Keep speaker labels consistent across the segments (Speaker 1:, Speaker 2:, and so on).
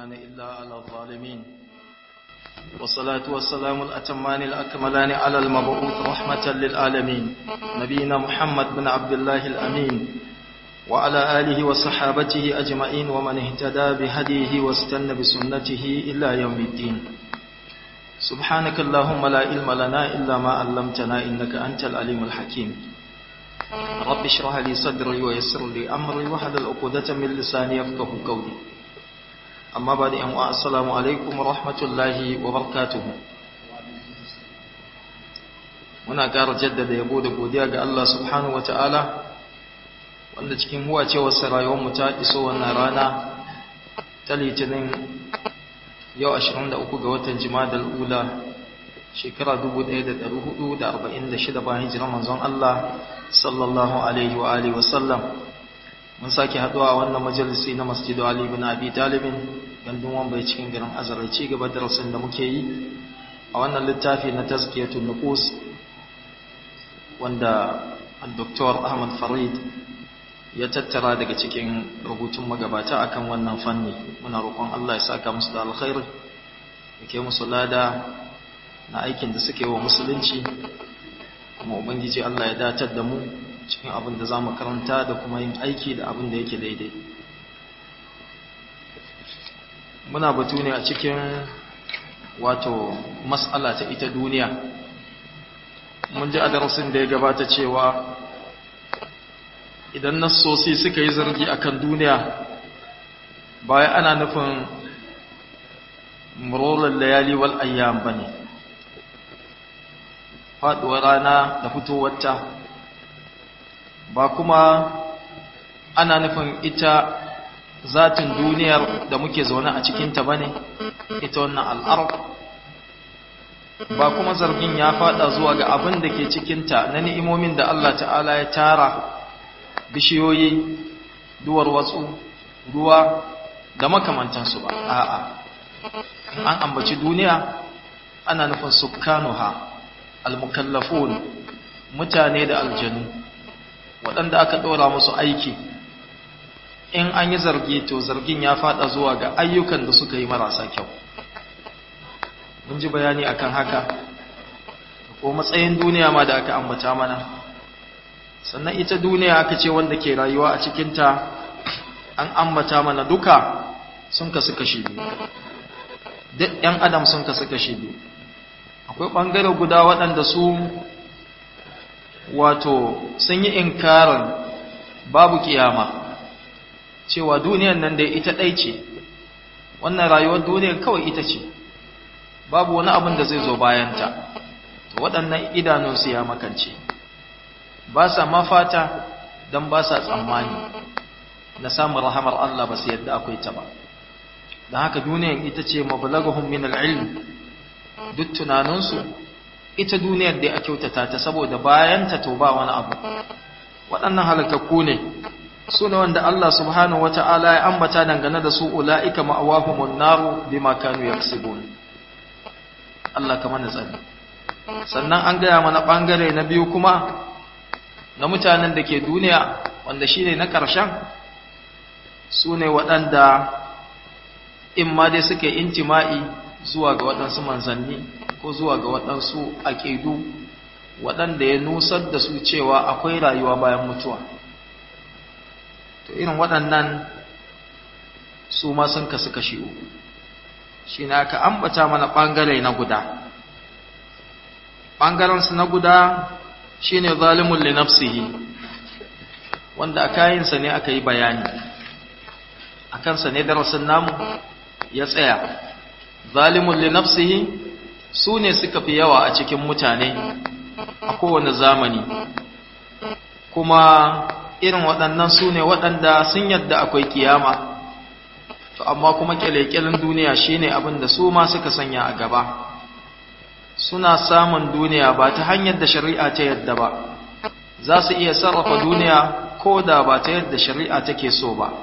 Speaker 1: عدوان إلا على الظالمين والصلاة والسلام الأتمان الأكملان على المبعوث رحمة للعالمين نبينا محمد بن عبد الله الأمين وعلى آله وصحابته أجمعين ومن اهتدى بهديه واستنى بسنته إلى يوم الدين سبحانك اللهم لا علم لنا إلا ما علمتنا إنك أنت العليم الحكيم رب اشرح لي صدري ويسر لي أمري وحلل عقدة من لساني يفقه قولي amma ba da yan'uwa assalamu alaikum rahmatullahi wa barakatuhu muna ƙara jaddada yabo da godiya ga Allah subhanahu wa ta'ala wanda cikin huwa ce wasu rayuwarmu ta iso wannan rana ta litinin yau 23 ga watan jimadar ula shekara 1446 bayan hijirar manzon Allah sallallahu alaihi wa alihi wasallam mun sake haduwa a wannan majalisi na masjidu Ali bin Abi Talibin gandun wambai cikin garin Azare ci gaba da rasul da muke yi a wannan littafi na tazkiyatun nufus wanda Dr. Ahmad Farid ya tattara daga cikin rubutun magabata akan wannan fanni muna roƙon Allah ya saka musu da alkhairi yake musu lada na aikin da suke wa musulunci kuma ubangiji Allah ya datar da mu cikin abin da za mu karanta da kuma yin aiki da abin da yake daidai muna batu ne a cikin wato matsala ta ita duniya mun ji a darasin da ya gabata cewa idan nassosi suka yi zargi akan duniya bayan ana nufin murolar layali wal ayyam bane faduwar rana da fitowarta ba kuma ana nufin ita zatin duniyar da muke zaune a cikinta ba ne ita wannan al'arab ba kuma zargin ya fada zuwa ga abin da ke cikinta na ni'imomin da Allah ta'ala ya tara bishiyoyi duwar watsu ruwa da makamantansu ba a'a an ambaci duniya ana nufin sukkanuha al-mukallafun mutane da aljanu waɗanda aka ɗora musu aiki in an yi zargi to zargin ya faɗa zuwa ga ayyukan da suka yi marasa kyau mun ji bayani akan haka ko matsayin duniya ma da aka ambata mana sannan ita duniya aka ce wanda ke rayuwa a cikinta an ambata mana duka sun kasu kashi biyu duk 'yan adam sun kasu kashi biyu akwai ɓangare guda waɗanda su wato sun yi inkarin babu kiyama cewa duniyan nan da ita ɗai ce wannan rayuwar duniyar kawai ita ce babu wani abin da zai zo bayanta to waɗannan idanunsu ya makance ba sa mafata don ba sa tsammani na samun rahamar Allah ba su yadda akwai ta ba don haka duniyan ita ce mabalagahun min al'ilm duk tunaninsu ita duniyar da a kyautata ta saboda bayanta to ba wani abu waɗannan halakakku ne su ne wanda Allah subhanahu wata'ala ya ambata dangane da su ula'ika ma'awahumun naru bima kanu yaksibun Allah kamar na tsari sannan an gaya mana ɓangare na biyu kuma na mutanen da ke duniya wanda shine na ƙarshen su ne waɗanda in ma dai suke intima'i zuwa ga waɗansu manzanni ko zuwa ga waɗansu aƙidu waɗanda ya nusar da su cewa akwai rayuwa bayan mutuwa to irin waɗannan su ma sun kasu kashi uku shi na aka ambata mana ɓangare na guda ɓangarensu na guda shi ne zalimun linafsihi wanda a kayansa ne aka yi bayani a kansa ne darasin namu ya tsaya zalimun li nafsihi su ne suka fi yawa a cikin mutane a kowane zamani kuma irin waɗannan su ne waɗanda sun yadda akwai kiyama to amma kuma kyalekyalen duniya shine abin da su ma suka sanya a gaba suna samun duniya ba ta hanyar da shari'a ta yadda ba za su iya sarrafa duniya ko da ba ta yadda shari'a take so ba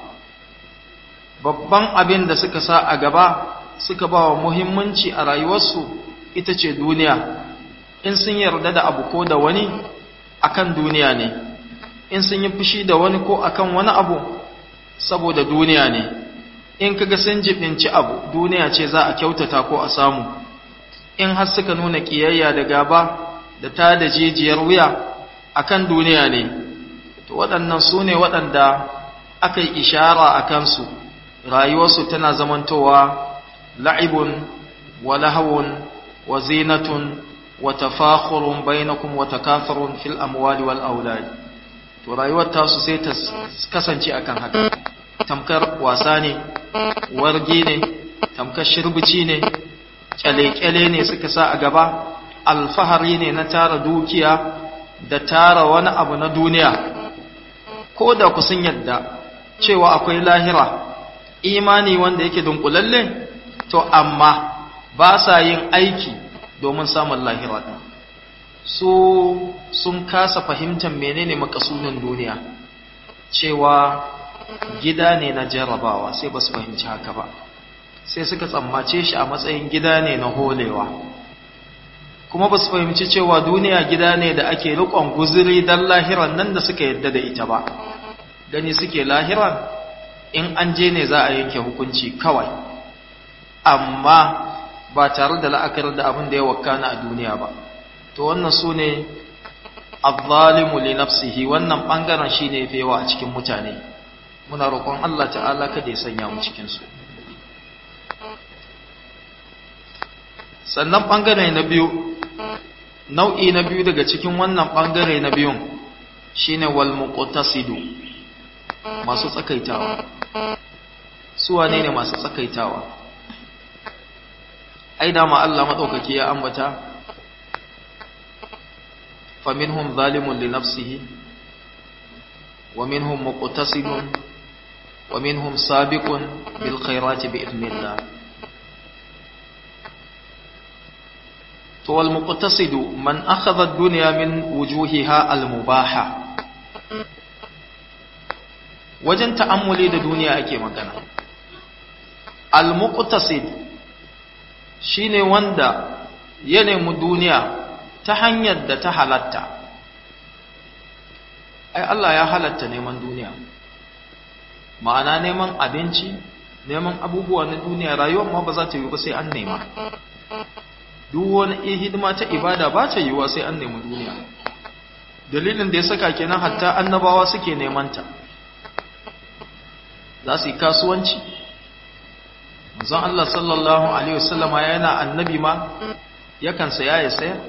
Speaker 1: babban abin da suka sa a gaba suka ba wa muhimmanci a rayuwarsu ita ce duniya in sun yarda da abu ko da wani akan duniya ne in sun yi fushi da wani ko akan wani abu saboda duniya ne in kaga sun jibinci abu duniya ce za a kyautata ko a samu in har suka nuna kiyayya da gaba da ta da jijiyar wuya akan duniya ne to waɗannan su ne waɗanda aka yi ishara a kansu rayuwarsu tana zamantowa la'ibun wa lahawun wa zinatun wa tafakhurun bainakum wa takathurun fil amwali wal aulad to rayuwar tasu sai ta kasance akan haka tamkar wasa ne wargi ne tamkar shirbici ne kyale-kyale ne suka sa a gaba alfahari ne na tara dukiya da tara wani abu na duniya ko da ku sun yadda cewa akwai lahira imani wanda yake dunkulalle to amma ba sa yin aiki domin samun lahira ɗin su sun kasa fahimtar menene makasunin duniya cewa gida ne na jarrabawa sai ba su fahimci haka ba sai suka tsammace shi a matsayin gida ne na holewa kuma ba su fahimci cewa duniya gida ne da ake rikon guziri don lahiran nan da suka yadda da ita ba gani suke lahiran in an je ne za a yanke hukunci kawai amma ba tare da la'akar da abin da ya wakana a duniya ba to wannan su ne azzalimu li nafsihi wannan bangaren shine yafi yawa a cikin mutane muna roƙon Allah ta'ala kada ya sanya mu cikin su sannan bangare na biyu nau'i na biyu daga cikin wannan bangare na biyun shine wal muqtasidu masu tsakaitawa su wane ne masu tsakaitawa ai da ma Allah madaukaki ya ambata faminhum zalimun li nafsihi wa minhum muqtasidun wa minhum sabiqun bil khairati bi idnillah to wal muqtasidu man akhadha ad-dunya min wujuhiha al-mubaha wajen ta'ammuli da duniya ake magana al-muqtasid shine wanda ya nemi duniya ta hanyar da ta halatta ai Allah ya halatta neman duniya ma'ana neman abinci neman abubuwa na duniya rayuwar ma ba za ta yi ba sai an nema duk wani hidima ta ibada ba ta yiwuwa sai an nemi duniya dalilin da ya saka kenan hatta annabawa suke neman ta za su yi kasuwanci manzon Allah sallallahu alaihi wasallama yana annabi ma yakan saya ya sayar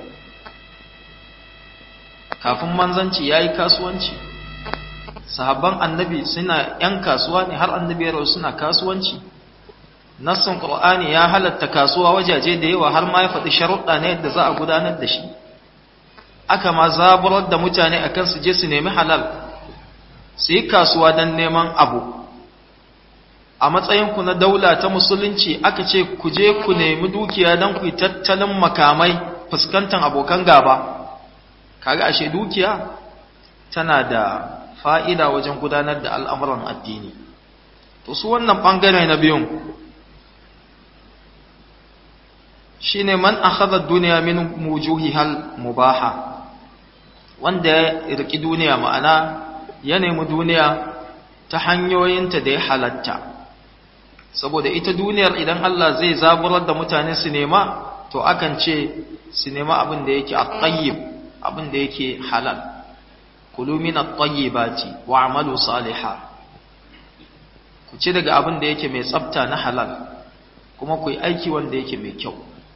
Speaker 1: kafin manzanci yayi kasuwanci sahabban annabi suna yan kasuwa ne har annabi ya suna kasuwanci nassin qur'ani ya halatta kasuwa wajaje da yawa har ma ya faɗi sharuɗa ne yadda za a gudanar da shi aka ma zaburar da mutane akan su je su nemi halal su yi kasuwa don neman abu a matsayinku na daula ta musulunci aka ce ku je ku nemi dukiya don ku yi tattalin makamai fuskantar abokan gaba kaga ashe dukiya tana da fa'ida wajen gudanar da al'amuran addini to su wannan ɓangare na biyun shi ne man akhadha duniya min mujuhihal mubaha wanda ya riki duniya ma'ana ya nemi duniya ta hanyoyinta da ya halatta saboda ita duniyar idan Allah zai zaburar da mutane su nema to akan ce su nema abin da yake at-tayyib abin da yake halal kulu min at-tayyibati wa'malu salihan ku ci daga abin da yake mai tsafta na halal kuma ku yi aiki wanda yake mai kyau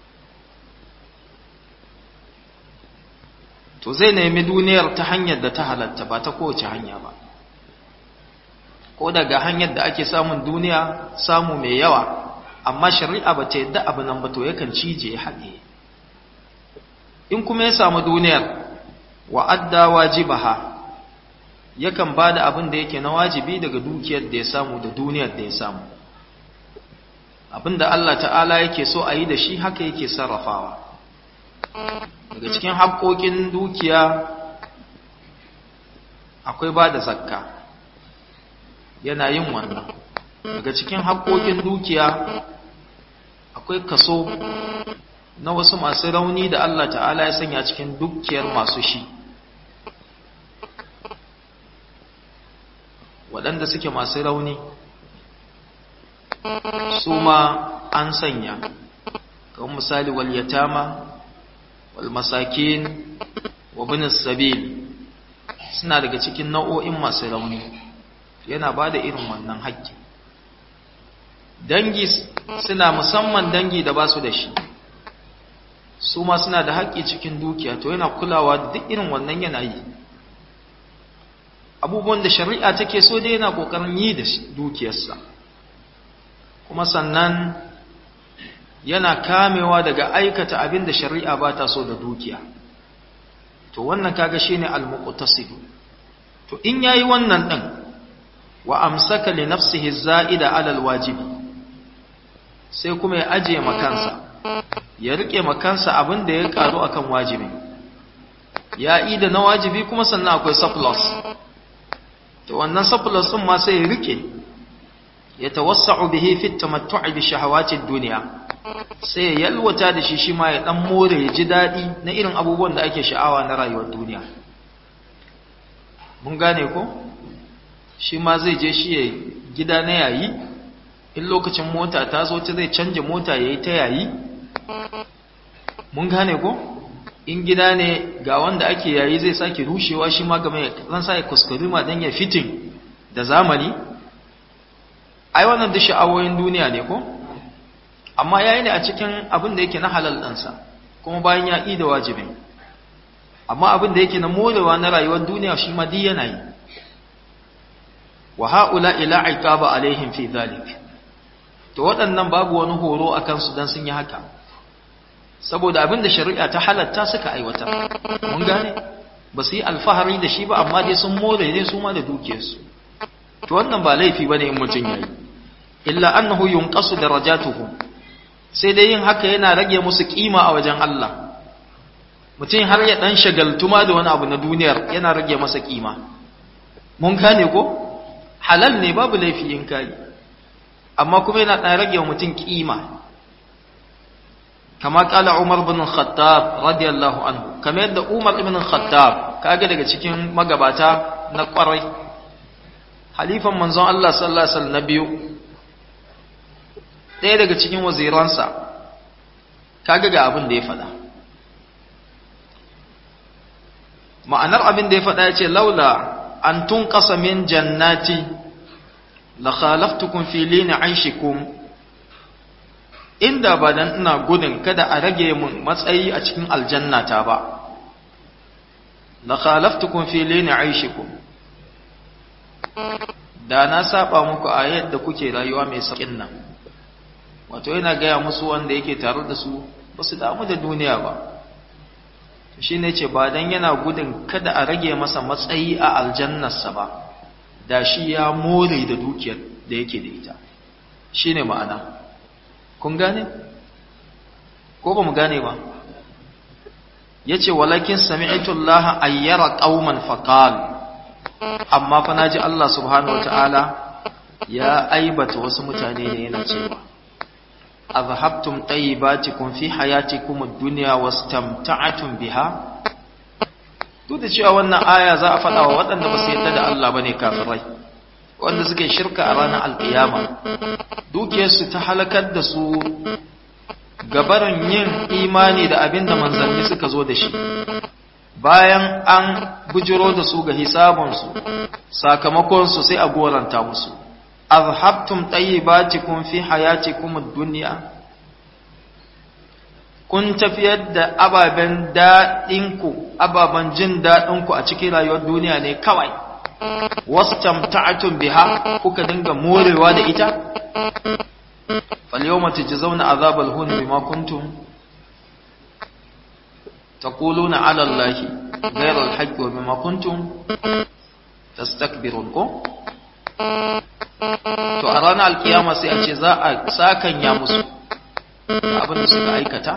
Speaker 1: to zai nemi duniyar ta hanyar da ta halatta ba ta kowace hanya ba ko daga hanyar da ake samun duniya samu mai yawa amma shari'a ba ta yadda abu nan ba to yakan cije ya haɗe in kuma ya samu duniyar wa adda wajibaha yakan ba da abin da yake na wajibi daga dukiyar da ya samu da duniyar da ya samu abin da Allah ta'ala yake so a yi da shi haka yake sarrafawa daga cikin haƙoƙin dukiya akwai ba da zakka yana yin wannan daga cikin haƙoƙin dukiya akwai kaso na wasu masu rauni da Allah ta'ala ya sanya cikin dukiyar masu shi waɗanda suke masu rauni su ma an sanya kamar misali wal yatama wal masakin wa bin sabil suna daga cikin nau'o'in masu rauni yana ba da irin wannan haƙƙi dangi suna musamman dangi da ba su da shi su ma suna da haƙƙi cikin dukiya to yana kulawa duk irin wannan yana yi abubuwan da shari'a take so dai yana ƙoƙarin yi da dukiyarsa kuma sannan yana kamewa daga aikata abin da shari'a ba ta so da dukiya to wannan kaga shine al-muqtasid to in yayi wannan din wa amsaka li nafsihi za'ida 'ala al-wajibi sai kuma ya ajiye makansa ya rike makansa abin da ya karu akan wajibi ya yi da na wajibi kuma sannan akwai surplus to wannan surplus din ma sai ya rike ya tawassa'u bihi fi tamattu'i bi shahawati dunya sai ya yalwata da shi shi ma ya dan more ya ji dadi na irin abubuwan da ake sha'awa na rayuwar duniya mun gane ko shi ma zai je shi ya gida na yayi in lokacin mota ta zo ta zai canja mota yayi ta yayi mun gane ko in gida ne ga wanda ake yayi zai sake rushewa shi ma game zan sa ya kuskure ma dan ya fitin da zamani ai wannan duk sha'awoyin duniya ne ko amma yayi ne a cikin abin da yake na halal ɗansa kuma bayan ya yi da wajibin amma abin da yake na morewa na rayuwar duniya shi ma duk yana yi wa haula ila iqaba alaihim fi dhalik to waɗannan babu wani horo akan su dan sun yi haka saboda abin da shari'a ta halatta suka aiwatar mun gane ba su yi alfahari da shi ba amma dai sun more ne su ma da dukiyarsu to wannan ba laifi bane in mutum yayi illa annahu yunqasu darajatuhum sai dai yin haka yana rage musu kima a wajen Allah mutum har ya dan shagaltuma da wani abu na duniyar yana rage masa kima mun gane ko halal ne babu laifi in kai amma kuma yana dan rage wa mutum kima kama kala Umar bin Khattab radiyallahu anhu kamar yadda Umar ibn Khattab kaga daga cikin magabata na kwarai halifan manzon Allah sallallahu alaihi wasallam na biyu ɗaya daga cikin waziransa kaga ga abin da ya faɗa ma'anar abin da ya faɗa ya ce laula an tun ƙasa min jannati la khalaftukum fi lini aishikum inda ba dan ina gudun kada a rage mun matsayi a cikin aljannata ba la khalaftukum fi lini aishikum da na saba muku a yadda kuke rayuwa mai sauƙin nan wato yana gaya musu wanda yake tare da su ba su damu da duniya ba shi ne ce ba don yana gudun kada a rage masa matsayi a aljannarsa ba da shi ya more da dukiyar da yake da ita shi ne ma'ana kun gane? ko ba mu gane ba ya ce walakin sami'itullaha ayyara ƙauman faƙal amma fa na ji Allah subhanahu wa ta'ala ya aibata wasu mutane ne yana cewa أذهبتم طيباتكم في حياتكم الدنيا واستمتعتم biha? duk da cewa wannan aya za a faɗa wa waɗanda ba su yadda da Allah ba ne kafirai wanda suke shirka a ranar alƙiyama dukiyarsu ta halakar da su gabarin yin imani da abin da manzanni suka zo da shi bayan an bujiro da su ga hisabunsu sakamakonsu sai a goranta musu azhabtum tayyibatikum fi hayatikum ad-dunya kun tafiyar da ababen daɗinku ababen jin daɗinku a cikin rayuwar duniya ne kawai wastamta'tum biha kuka dinga morewa da ita falyawma tujzauna azabal hun bima kuntum taquluna 'ala allahi ghayra al-haqqi wa bima kuntum tastakbirun ko to a ranar alkiyama sai a ce za a sakanya musu abin da suka aikata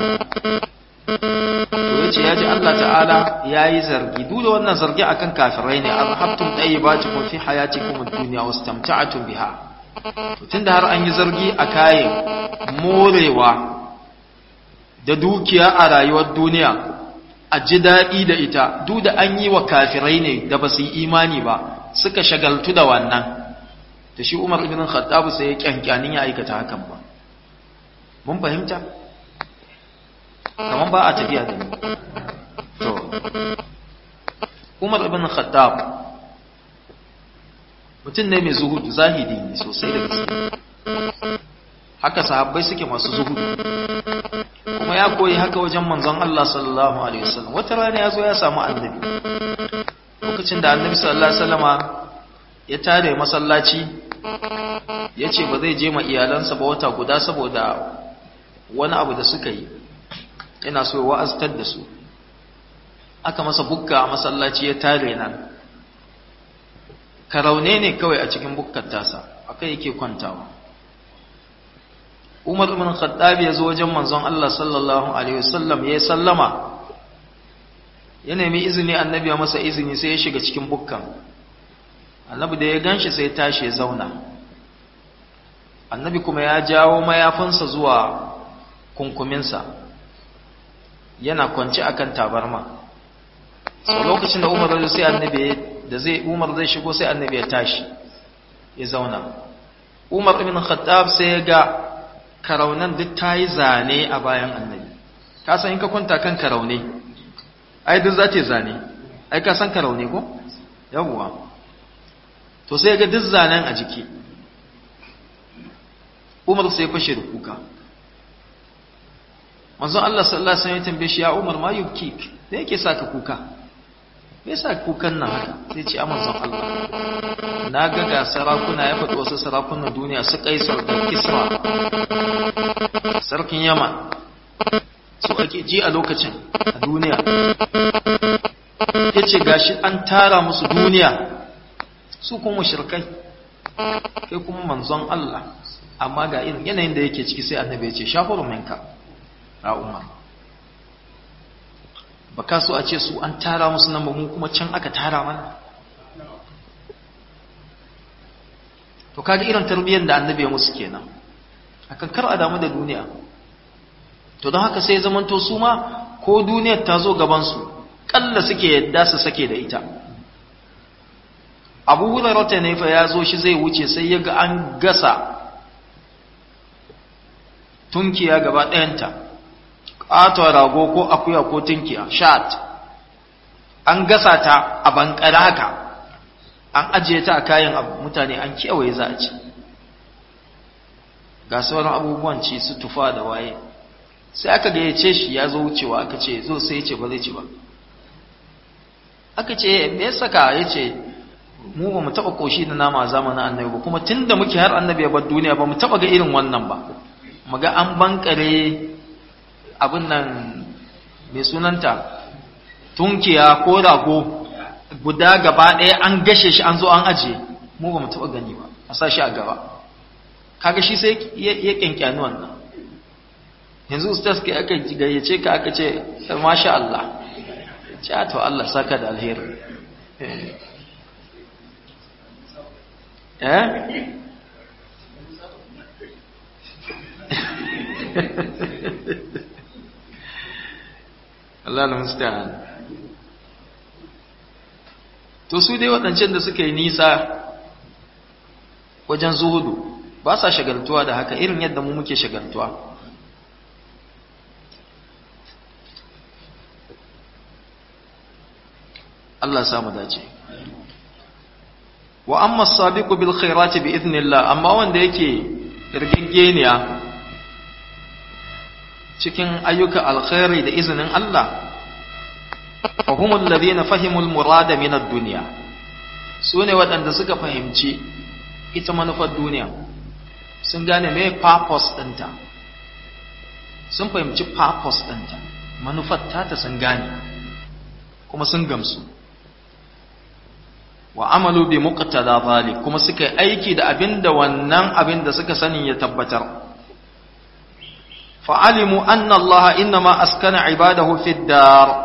Speaker 1: to yace ya ji Allah ta'ala ya yi zargi duk da wannan zargi akan kafirai ne azhabtum tayyibatikum fi hayatikum ad-dunya wastamta'tum biha to tunda har an yi zargi a kayan morewa da dukiya a rayuwar duniya a ji daɗi da ita duk da an yi wa kafirai ne da ba su yi imani ba suka shagaltu da wannan da shi Umar ibn Khattab sai ya kyankyanin ya aikata hakan ba mun fahimta kaman ba a tafiya da ni to Umar ibn Khattab mutum ne mai zuhudu zahidi ne sosai da gaske haka sahabbai suke masu zuhudu kuma ya koyi haka wajen manzon Allah sallallahu alaihi wasallam wata rana ya zo ya samu annabi lokacin da annabi sallallahu alaihi wasallama ya tare masallaci ya ce ba zai je ma iyalansa ba wata guda saboda wani abu da suka yi yana so wa'aztar da su aka masa bukka a masallaci ya tare nan karaune ne kawai a cikin bukkar tasa akai yake kwantawa Umar ibn Khattab ya zo wajen manzon Allah sallallahu alaihi wasallam ya sallama ya nemi izini annabi ya masa izini sai ya shiga cikin bukkan annabi da ya ganshi sai ya tashi ya zauna annabi kuma ya jawo mayafinsa zuwa kunkuminsa yana kwance akan tabarma so lokacin da Umar zai sai annabi da zai Umar zai shigo sai annabi ya tashi ya zauna Umar ibn Khattab sai ya ga karaunan duk ta yi zane a bayan annabi ka san in ka kwanta kan karaune ai duk za ta yi zane ai ka san karaune ko yawwa to sai ga duk zanen a jiki umar sai fashe da kuka manzon Allah sallallahu alaihi wasallam ya tambaye shi ya umar ma yubki me yake saka kuka me yasa kukan nan haka sai ce a manzon Allah na ga ga sarakuna ya faɗi wasu sarakunan duniya su kaisar da kisra sarkin yama su ake ji a lokacin a duniya ya ce gashi an tara musu duniya su kuma shirkai kai kuma manzon Allah amma ga irin yanayin da yake ciki sai annabi ya ce shafuru minka a umar ba ka so a ce su an tara musu nan ba mu kuma can aka tara mana to kaga irin tarbiyyar da annabi ya musu kenan akan kar a damu da duniya to don haka sai zamanto su ma ko duniyar ta zo gabansu kalla suke yadda su sake da ita abu hulairata ne fa ya zo shi zai wuce sai ya ga an gasa tunkiya gaba ɗayanta ƙato rago ko akuya ko tunkiya shat an gasa ta a bankare haka an ajiye ta a kayan mutane an kewaye za a ci ga sauran abubuwan ci su tufa da waye sai aka gayyace shi ya zo wucewa aka ce zo sai ya ce ba zai ci ba aka ce me ya saka ya ce mu ba mu taɓa ƙoshi da nama zamanin annabi ba kuma tun da muke har annabi ya bar duniya ba mu taɓa ga irin wannan ba mu ga an bankare abin nan mai sunanta tunkiya ko rago guda gaba ɗaya an gashe shi an zo an ajiye mu ba mu taɓa gani ba a sa shi a gaba kaga shi sai ya kyankyani wannan yanzu ustaz kai aka gayyace ka aka ce masha Allah ce to Allah saka da alheri eh Allah al-musta'an to su dai waɗancan da suka yi nisa wajen zuhudu ba sa shagaltuwa da haka irin yadda mu muke shagaltuwa Allah samu dace wa amma sabiqu bil khairati bi idnillah amma wanda yake irgingeniya cikin ayyuka alkhairi da izinin Allah fa humul ladina fahimul murada min ad-dunya sune waɗanda suka fahimci ita manufar duniya sun gane me purpose ɗinta sun fahimci purpose ɗinta manufar ta ta sun gane kuma sun gamsu wa amalu bi muqtada zalik kuma suka yi aiki da abinda wannan abinda suka sani ya tabbatar fa alimu anna Allah inma askana ibadahu fi dar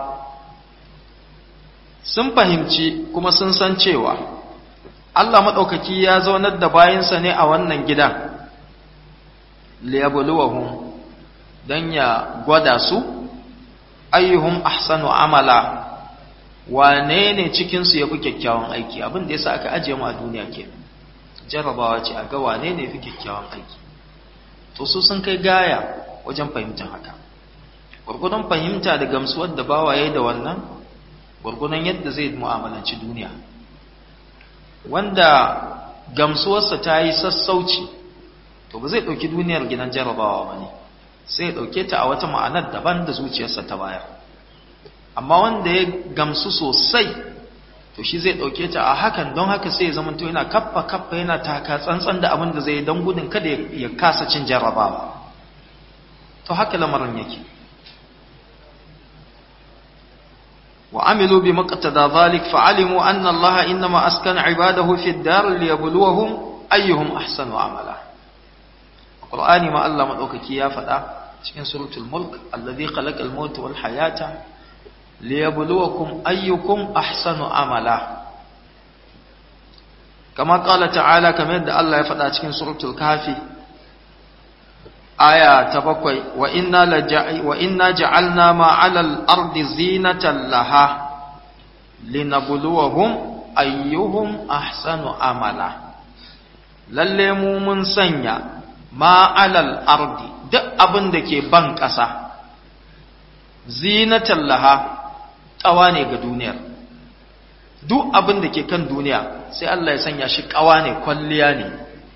Speaker 1: sun fahimci kuma sun san cewa Allah madaukaki ya zaunar da bayinsa ne a wannan gidan liyabluwahum dan ya gwada su ayyuhum ahsanu amala wane ne cikinsu ya fi kyakkyawan aiki abin da ya sa aka ajiye mu a duniya ke jarabawa ce a ga wane ne fi kyakkyawan aiki to su sun kai gaya wajen fahimtar haka gwargwadon fahimta da gamsuwar da bawaye da wannan gwargwadon yadda zai mu'amalanci duniya wanda gamsuwarsa ta yi sassauci to ba zai ɗauki duniyar gidan jarabawa ba ne sai ya ɗauke ta a wata ma'anar daban da zuciyarsa ta bayar amma wanda ya gamsu sosai to shi zai ɗauke ta a hakan don haka sai ya zamanto yana kaffa kaffa yana taka tsantsan da abin da zai don gudun kada ya kasa cin jarabawa to haka lamarin yake وعملوا بمقتضى ذلك فعلموا أن الله إنما أسكن عباده في الدار ليبلوهم أيهم أحسن عملا القرآن ما الله مدوكي يا فدا cikin suratul mulk alladhi khalaqal mauta wal hayata liyabluwakum ayyukum ahsanu amala kama qala ta'ala kamar yadda Allah ya faɗa cikin suratul kafi aya ta bakwai wa inna wa inna ja'alna ma 'alal ardi zinatan laha linabluwahum ayyuhum ahsanu amala lalle mu mun sanya ma 'alal ardi duk abin da ke ban ƙasa zinatan laha ƙawa ne ga duniyar duk abin da ke kan duniya sai Allah ya sanya shi ƙawa ne kwalliya ne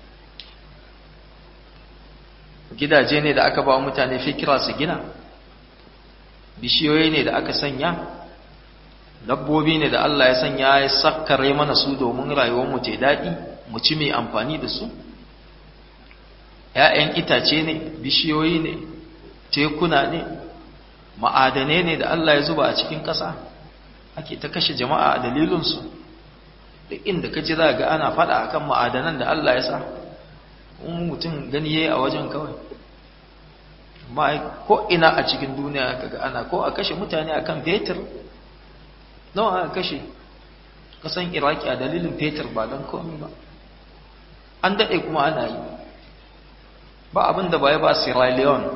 Speaker 1: gidaje ne da aka ba mutane fikira su gina bishiyoyi ne da aka sanya dabbobi ne da Allah ya sanya ya sakkare mana su domin rayuwarmu ta daɗi mu ci mai amfani da su ‘ya'yan itace ne bishiyoyi ne tekuna ne ma'adane ne da Allah ya zuba a cikin ƙasa ake ta kashe jama'a a dalilinsu duk inda ka ji za ga ana faɗa akan ma'adanan da Allah ya sa mutum gani yayi a wajen kawai amma ko ina a cikin duniya kaga ana ko a kashe mutane akan fetur nawa aka kashe kasan iraki a dalilin fetur ba don komai ba an daɗe kuma ana yi ba abin da ba ya ba sierra leone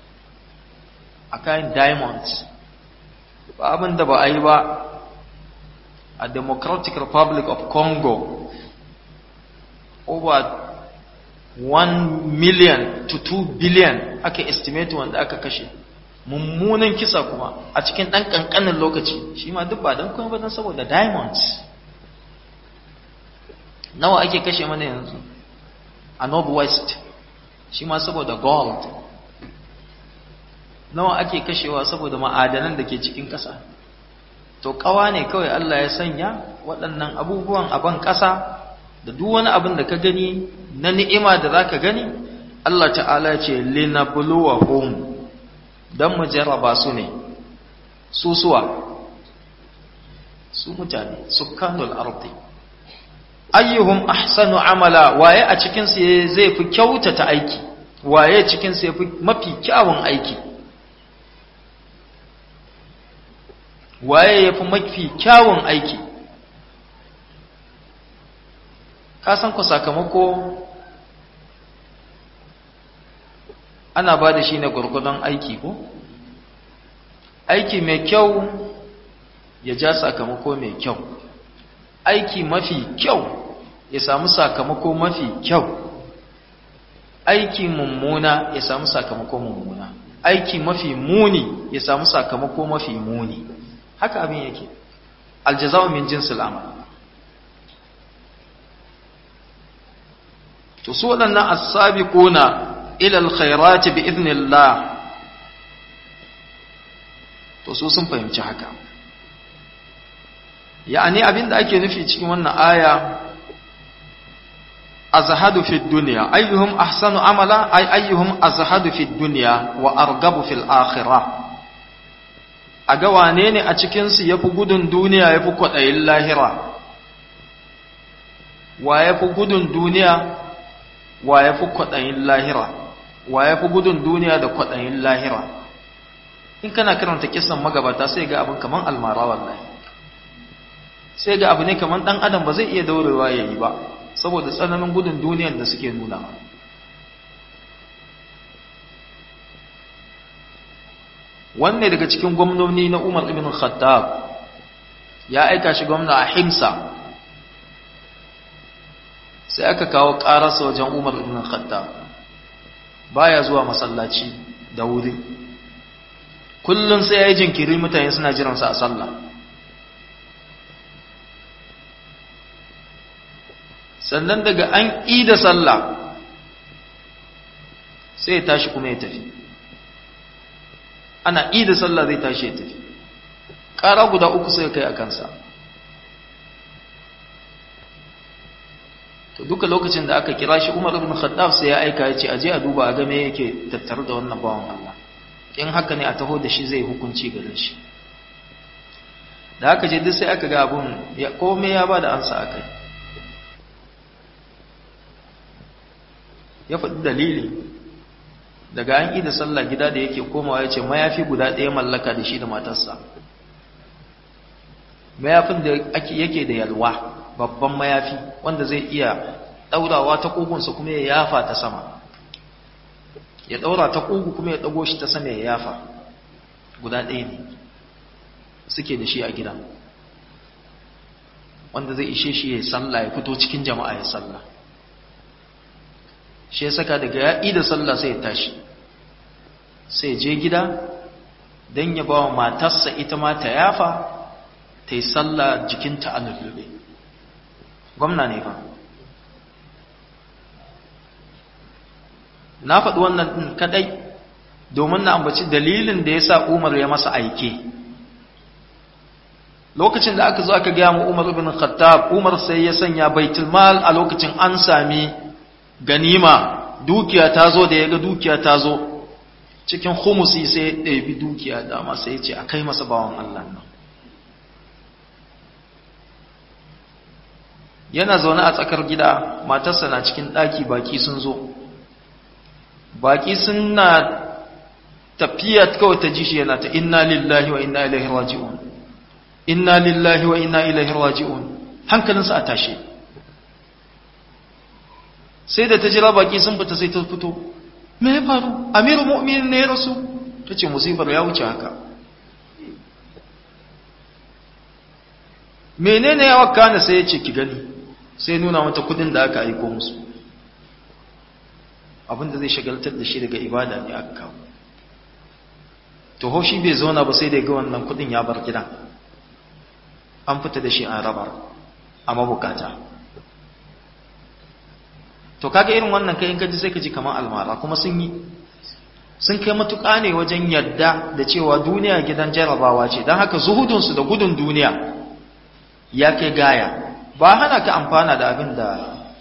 Speaker 1: a kayan diamonds ba abin da ba a yi ba a democratic republic of congo over 1 million to 2 billion aka estimate wanda aka kashe mummunan kisa kuma a cikin ɗan ƙanƙanin lokaci shi ma duk ba don kuma ba don saboda diamonds nawa ake kashe mana yanzu a northwest shi ma saboda gold nawa ake kashewa saboda ma'adanan da ke cikin ƙasa to ƙawa ne kawai Allah ya sanya waɗannan abubuwan a ban ƙasa da duk wani abin da ka gani na ni'ima da za ka gani Allah ta'ala ce linabluwahum dan mu jarraba su ne su suwa su mutane sukkanul ardi ayyuhum ahsanu amala waye a cikin su zai fi kyautata aiki waye cikin su yafi mafi kyawun aiki waye yafi mafi kyawun aiki ka san ku sakamako ana ba da shi ne gwargwadon aiki ko aiki mai kyau ya ja sakamako mai kyau aiki mafi kyau ya samu sakamako mafi kyau aiki mummuna ya samu sakamako mummuna aiki mafi muni ya samu sakamako mafi muni haka abin yake aljaza'u min jinsil amal to su waɗannan as-sabiquna ila al-khairati bi idnillah to su sun fahimci haka ya'ani abinda ake nufi cikin wannan aya azhadu fi dunya ayyuhum ahsanu amala ay ayyuhum azhadu fi dunya wa argabu fil akhirah aga wane ne a cikin su yafi gudun duniya yafi kwadayin lahira wa yafi gudun duniya wa yafi kwadayin lahira wa yafi gudun duniya da kwadayin lahira in kana karanta kissan magabata sai ga abin kaman almara wallahi sai ga abu ne kaman dan adam ba zai iya daurewa yayi ba saboda tsananin gudun duniyar da suke nuna wanne daga cikin gwamnoni na Umar ibn Khattab ya aika shi gwamna a Himsa sai aka kawo ƙararsa wajen umar ibn khattab baya zuwa masallaci da wuri kullum sai ya yi jinkiri mutane suna jiransa a sallah sannan daga an da sallah sai ya tashi kuma ya tafi ana da sallah zai tashi ya tafi ƙara guda uku sai kai a kansa to duka lokacin da aka kira shi Umar ibn Khattab sai ya aika ya ce aje a duba a ga me yake tattare da wannan bawan Allah in haka ne a taho da shi zai hukunci gare shi da aka je duk sai aka ga abun ya komai ya bada ansa akai ya faɗi dalili daga an yi da sallah gida da yake komawa ya ce mayafi guda ɗaya mallaka da shi da matarsa mayafin da yake da yalwa babban mayafi wanda zai iya ɗaurawa ta ƙugunsa kuma ya yafa ta sama ya ɗaura ta ƙugu kuma ya ɗago shi ta sama ya yafa guda ɗaya ne suke da shi a gida wanda zai ishe shi ya sallah ya fito cikin jama'a ya sallah shi ya saka daga ya da sallah sai ya tashi sai je gida don ya ba wa matarsa ita ma ta yafa ta yi sallah jikinta a lullube gwamna ne fa na faɗi wannan ɗin kaɗai domin na ambaci dalilin da ya sa umar ya masa aike lokacin da aka zo aka gaya mu umar ibn khattab umar sai ya sanya baitulmal a lokacin an sami ganima dukiya ta zo da ya ga dukiya ta zo cikin humusi sai ya ɗabi dukiya dama sai ya ce a kai masa bawan Allah nan yana zaune a tsakar gida matarsa na cikin ɗaki baki sun zo baki suna tafiya kawai ta ji shi yana ta inna lillahi wa inna ilaihi raji'un inna lillahi wa inna ilaihi raji'un hankalinsa a tashe sai da ta jira baki sun fita sai ta fito me ya faru amiru mu'minin ne ya rasu ta ce musibar ya wuce haka menene ya wakana sai ya ce ki gani sai nuna mata kudin da aka aiko musu abinda zai shagaltar da shi daga ibada ne aka kawo to shi bai zauna ba sai da ga wannan kudin ya bar gidan an fita da shi an rabar a mabukata to kaga irin wannan kai in kaji sai ka ji kamar almara kuma sun yi sun kai matuƙa ne wajen yadda da cewa duniya gidan jarabawa ce don haka zuhudunsu da gudun duniya ya kai gaya ba hana ka amfana da abin da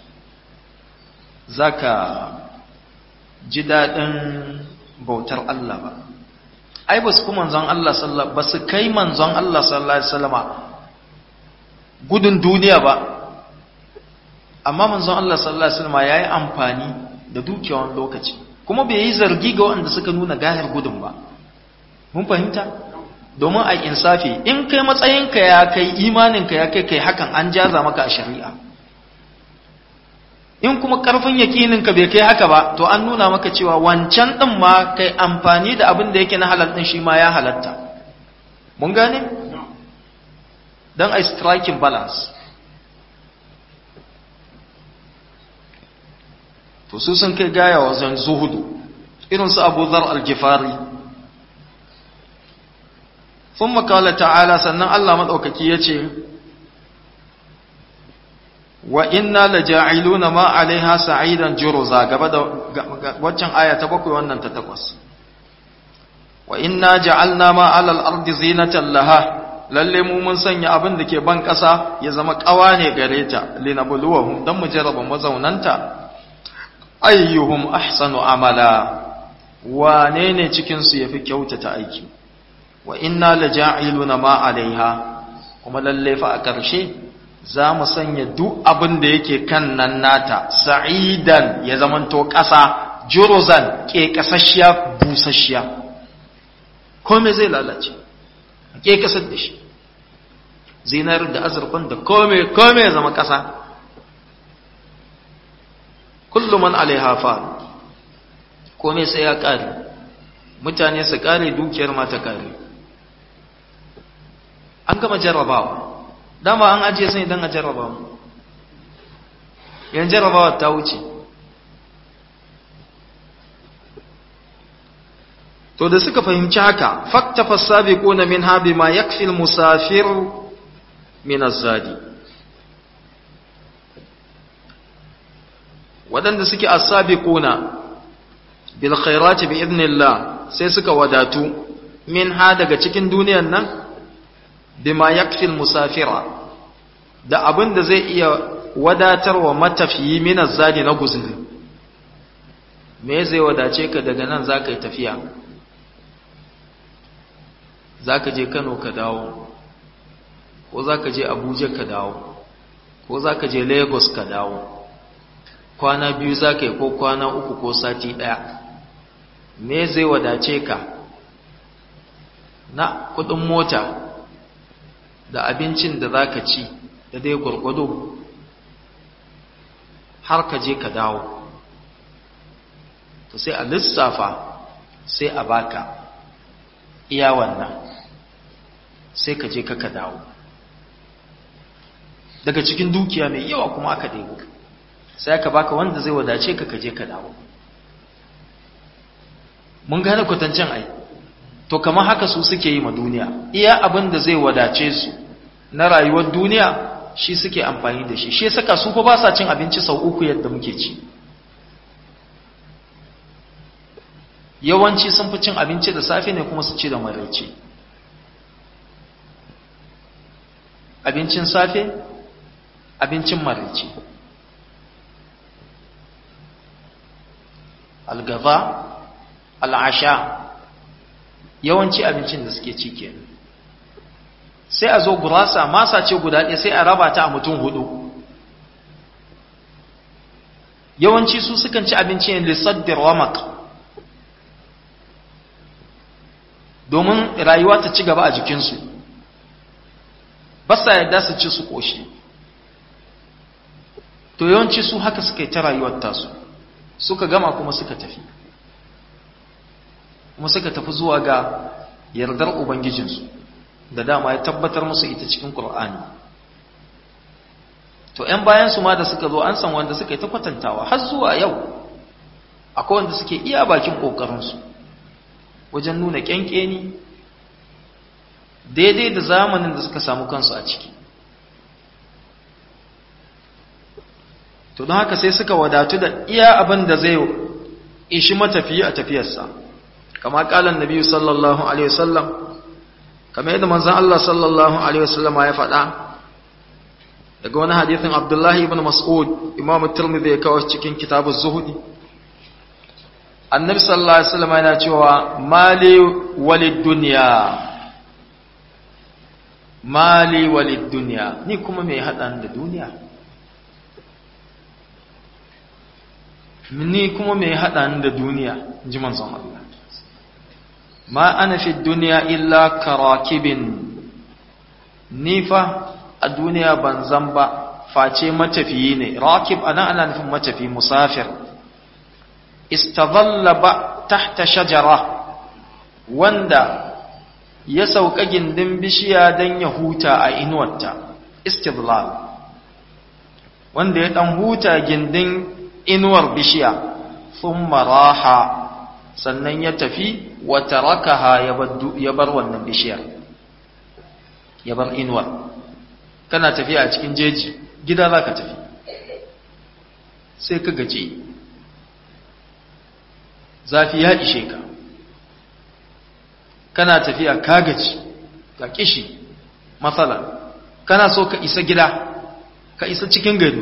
Speaker 1: za ka ji daɗin bautar Allah ba ai ba su kuma manzon Allah sallallahu ba su kai manzon Allah sallallahu alaihi wasallama gudun duniya ba amma manzon Allah sallallahu alaihi wasallama yayi amfani da dukiyawan lokaci kuma bai yi zargi ga waɗanda suka nuna gahir gudun ba mun fahimta domin a insafi in kai matsayinka ya kai imaninka ya kai kai hakan an jaza maka a shari'a in kuma karfin yakininka bai kai haka ba to an nuna maka cewa wancan din ma kai amfani da abin da yake na halal din shi ma ya halatta mun gane dan ai striking balance to su sun kai gaya wajen zuhudu irin su Abu Dharr al-Ghifari thumma qala ta'ala sannan Allah madaukaki yace wa inna laja'iluna ma 'alaiha sa'idan juruza gaba da waccan aya ta bakwai wannan ta takwas wa inna ja'alna ma 'alal ardi zinatan laha lalle mu mun sanya abin da ke ban ƙasa ya zama ƙawa ne gare ta linabluwahum dan mu jarraba mazaunanta ayyuhum ahsanu amala wane ne cikin su yafi kyautata aiki wa inna laja'iluna ma 'alaiha kuma lalle fa a ƙarshe za mu sanya duk abin da yake kan nan nata sa'idan ya zamanto ƙasa juruzan ke ƙasashiya busasshiya kome zai lalace ke ƙasar da shi zinar da azurfan da kome kome ya zama ƙasa kullum man alaiha fa kome sai ya ƙare mutane su ƙare dukiyar mata ƙare an gama jarrabawa dama an ajiye sai dan a jarraba mu yan jarabawa ta wuce to da suka fahimci haka faktafa sabiquna min habi ma yakfi musafir min az-zadi wadanda suke as-sabiquna bil khairati bi idnillah sai suka wadatu min ha daga cikin duniyar nan bima yakfi musafira da abin da zai iya wadatarwa matafiyi min az-zadi na guzuri me zai wadace ka daga nan zaka yi tafiya za ka je kano ka dawo ko za ka je abuja ka dawo ko za ka je lagos ka dawo kwana biyu za ka yi ko kwana uku ko sati ɗaya me zai wadace ka na kudin mota da abincin da za ka ci da dai gwargwado har ka je ka dawo to sai a lissafa sai a baka iya wannan sai ka je ka dawo daga cikin dukiya mai yawa kuma aka ɗebo sai aka baka wanda zai wadace ka ka je ka dawo mun gane kwatancin ai to kamar haka su suke yi ma duniya iya abin da zai wadace su na rayuwar duniya shi suke amfani da shi shi saka su fa ba sa cin abinci sau uku yadda muke ci yawanci sun fi cin abinci da safe ne kuma su ci da maraice abincin safe abincin maraice algaba al'asha yawanci abincin da suke ci kenan sai a zo gurasa masa ce guda ɗaya sai a raba ta a mutum hudu yawanci su sukan ci abinci yin lissaddar wamak domin rayuwa ta ci gaba a jikinsu ba sa yadda su ci su ƙoshi to yawanci su haka suka yi ta rayuwar tasu suka gama kuma suka tafi kuma suka tafi zuwa ga yardar ubangijinsu da dama ya tabbatar musu ita cikin ƙur'ani to 'yan bayansu ma da suka zo an san wanda suka yi ta kwatantawa har zuwa yau akwai wanda suke iya bakin ƙoƙarinsu wajen nuna ƙyanƙeni daidai da zamanin da suka samu kansu a ciki to don haka sai suka wadatu da iya abin da zai ishi matafiyi a tafiyarsa kama kalan nabi sallallahu alaihi wasallam kamar yadda manzon Allah sallallahu alaihi wasallam ya faɗa daga wani hadithin Abdullahi ibn Mas'ud Imam Tirmidhi ya kawo cikin kitabu Zuhudi Annabi sallallahu alaihi wasallam yana cewa mali walid dunya mali walid dunya ni kuma me hada da duniya ni kuma me hada da duniya ji manzon Allah ma ana fi dunya illa karakibin ni fa a duniya ban zan ba face matafiyi ne rakib ana ana nufin matafi musafir istadalla ba tahta shajara wanda ya sauka gindin bishiya don ya huta a inuwarta istidlal wanda ya dan huta gindin inuwar bishiya thumma raha sannan ya tafi wa tarakaha ya bar wannan bishiyar ya bar inuwar kana tafiya a cikin jeji gida za ka tafi sai ka gaji zafi ya ishe ka kana tafiya ka gaji ga kishi matsala kana so ka isa gida ka isa cikin gari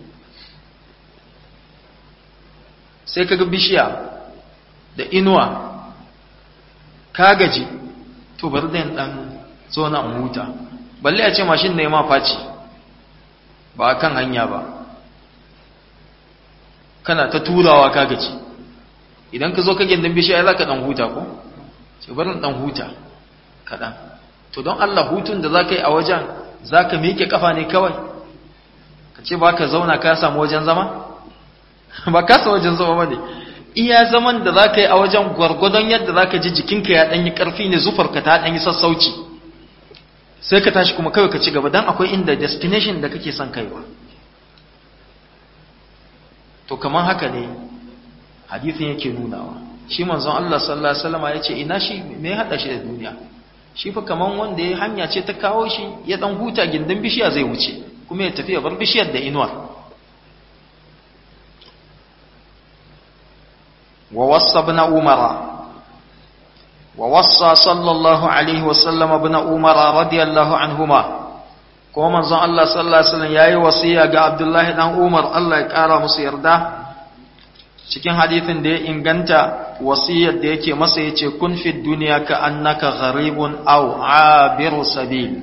Speaker 1: sai ka ga bishiya da inuwa ka gaji to bari da dan zo na huta balle a ce mashin ne ma faci ba a kan hanya ba kana ta turawa ka gaci idan ka zo ka gindin bishiya za ka dan huta ko ce barin dan huta kaɗan to don Allah hutun da za ka yi a wajen za ka miƙe ƙafa ne kawai ka ce ba ka zauna ka samu wajen zama ba ka samu wajen zama ba ne iya zaman da za ka yi a wajen gwargwadon yadda za ka ji jikinka ya ɗanyi ƙarfi ne zufarka ta ɗanyi sassauci sai ka tashi kuma kawai ka ci gaba don akwai inda destination da kake son kaiwa to kaman haka ne hadithin yake nunawa shi manzon Allah sallallahu alaihi wasallam yace ina shi me hada shi da duniya shi fa kaman wanda ya hanya ce ta kawo shi ya dan huta gindin bishiya zai wuce kuma ya tafi ya bar bishiyar da inuwa wa wassa ibn umara wa wassa sallallahu alaihi wasallam ibn umara radiyallahu anhuma ko manzon Allah sallallahu alaihi wasallam yayi wasiya ga Abdullahi dan Umar Allah ya kara musu yarda cikin hadithin da ya inganta wasiyar da yake masa yace kun fi dunya ka annaka gharibun aw abiru sabil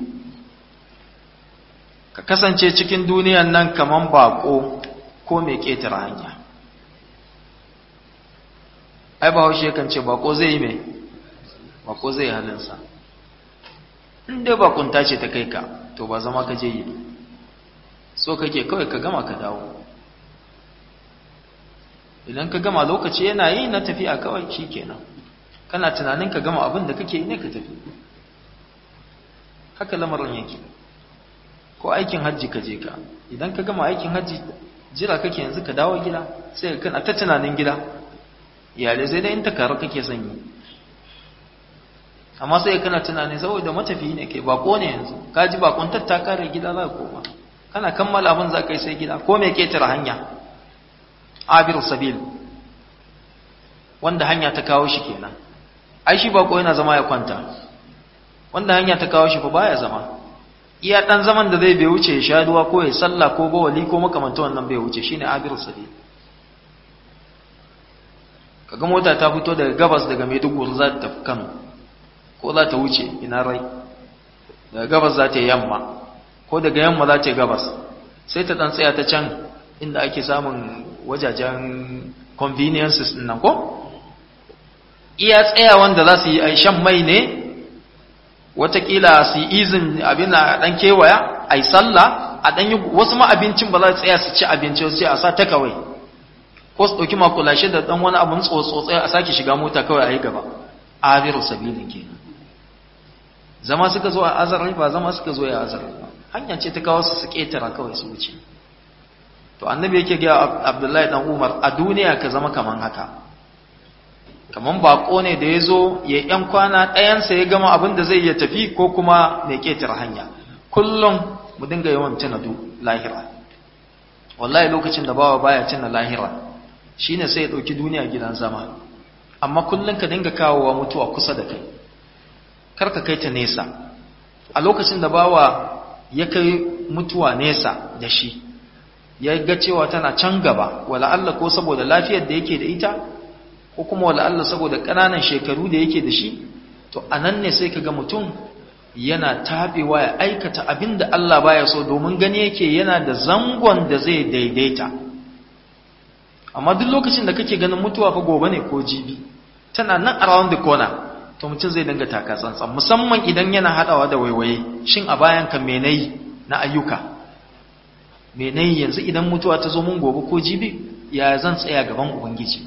Speaker 1: ka kasance cikin duniyan nan kaman bako ko mai ketare hanya ai ba haushe kan ce bako zai yi mai bako zai halinsa inda bakunta ce ta kai ka to ba zama ka je yi so kake kawai ka gama ka dawo idan ka gama lokaci yana yi na tafiya kawai shi kenan kana tunanin ka gama abin da kake yi ne ka tafi haka lamarin yake ko aikin hajji ka je ka idan ka gama aikin hajji jira kake yanzu ka dawo gida sai ka kana ta tunanin gida iyalai sai dai in ta karu kake son yi amma sai kana tunani saboda matafi ne kai bako ne yanzu ka ji bakon tatta kare gida za ka koma kana kammala abin za ka yi sai gida ko mai ketare hanya abiru sabil wanda hanya ta kawo shi kenan ai shi bako yana zama ya kwanta wanda hanya ta kawo shi fa baya zama iya dan zaman da zai bai wuce ya sha ruwa ko ya sallah ko bawali ko makamanta wannan bai wuce shine abiru sabil kaga mota ta fito daga gabas daga Maiduguri za ta tafi Kano ko za ta wuce ina rai daga gabas za ta yamma ko daga yamma za ta gabas sai ta dan tsaya ta can inda ake samun wajajen conveniences din nan ko iya tsaya wanda za su yi shan mai ne watakila su yi izin abin a dan kewaya a yi sallah a dan yi wasu ma abincin ba za su tsaya su ci abinci sai a sa ta kawai ko su ɗauki makulashe da ɗan wani abin tsotsotsai a sake shiga mota kawai a yi gaba abiru sabilin kenan zama suka zo a azarai ba zama suka zo ya azarai ba hanya ce ta kawo su su ƙetara kawai su wuce to annabi yake ga abdullahi dan umar a duniya ka zama kaman haka kaman bako ne da ya zo ya yan kwana ɗayansa ya gama abin da zai iya tafi ko kuma mai ƙetara hanya kullum mu dinga yawan tuna lahira wallahi lokacin da bawa baya tuna lahira shine sai ya ɗauki duniya gidan zama amma kullum ka dinga kawowa mutuwa kusa da kai kar ka kai ta nesa a lokacin da bawa ya kai mutuwa nesa da shi ya ga cewa tana can gaba wala Allah ko saboda lafiyar da yake da ita ko kuma wala Allah saboda ƙananan shekaru da yake da shi to anan ne sai kaga mutum yana tabewa ya aikata abin da Allah baya so domin gani yake yana da zangon da zai daidaita amma duk lokacin da kake ganin mutuwa fa gobe ne ko jibi tana nan around the corner to mutum zai dinga taka tsantsan musamman idan yana hadawa da waiwaye shin a bayan ka me nayi na ayyuka me nayi yanzu idan mutuwa ta zo mun gobe ko jibi ya zan tsaya gaban ubangiji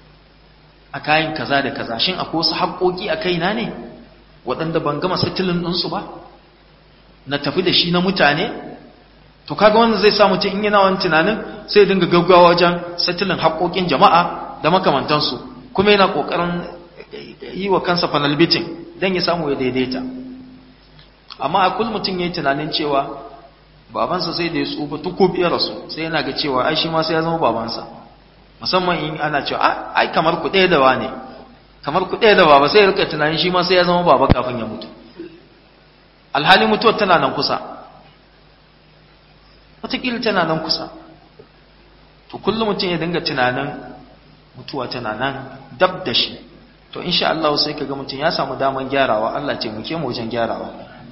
Speaker 1: a kayan kaza da kaza shin akwai wasu haƙoƙi a kaina ne waɗanda ban gama settling ɗinsu ba na tafi da shi na mutane to kaga wannan zai sa mutum in yana wani tunanin sai dinga gaggawa wajen settling haƙoƙin jama'a da makamantansu kuma yana ƙoƙarin yi wa kansa panel beating don ya samu ya daidaita amma a kul mutum ya yi tunanin cewa babansa sai da ya tsufa tukub ya rasu sai yana ga cewa ai shi ma sai ya zama babansa musamman in ana cewa ai kamar ku ɗaya da wane kamar ku ɗaya da baba sai ya rika tunanin shi ma sai ya zama baba kafin ya mutu alhali mutuwar tana nan kusa wataƙila tana nan kusa to kullum mutum ya dinga tunanin mutuwa tana nan dab da shi to insha Allah sai kaga mutum ya samu daman gyarawa Allah ce muke mu wajen gyarawa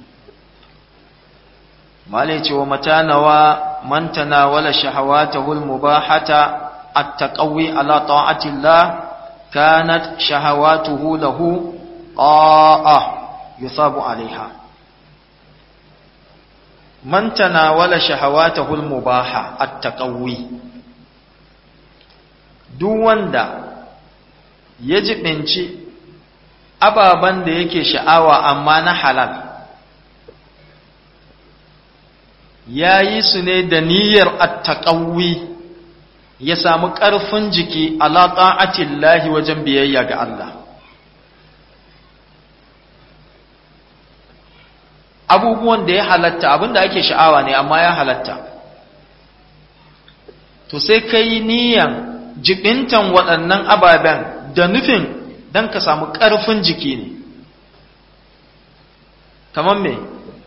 Speaker 1: malai ce wa matanawa man tanawala shahawatahu almubahata at-taqawi ala ta'ati Allah kanat shahawatuhu lahu ta'a yusabu alaiha man tanawala shahawatahu almubaha at-taqawi duk wanda ya jibinci ababen da yake sha'awa amma na halal ya yi su ne da niyyar attaqawi ya samu ƙarfin jiki ala ta'atillahi wajen biyayya ga Allah abubuwan da ya halatta abinda ake sha'awa ne amma ya halatta to sai kai niyan jibintan waɗannan ababen da nufin don ka samu ƙarfin jiki ne kamar me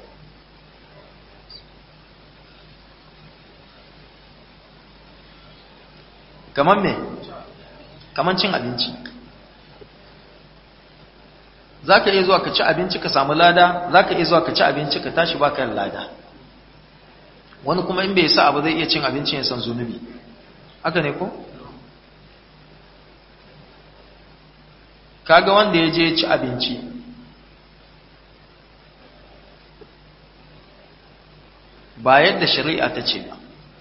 Speaker 1: kamar me kamar cin abinci za ka iya zuwa ka ci abinci ka samu lada za ka iya zuwa ka ci abinci ka tashi baka yin lada wani kuma in bai sa abu zai iya cin abinci ya san zunubi haka ne ko? kaga wanda ya je ci abinci ba yadda shari'a ta ce ba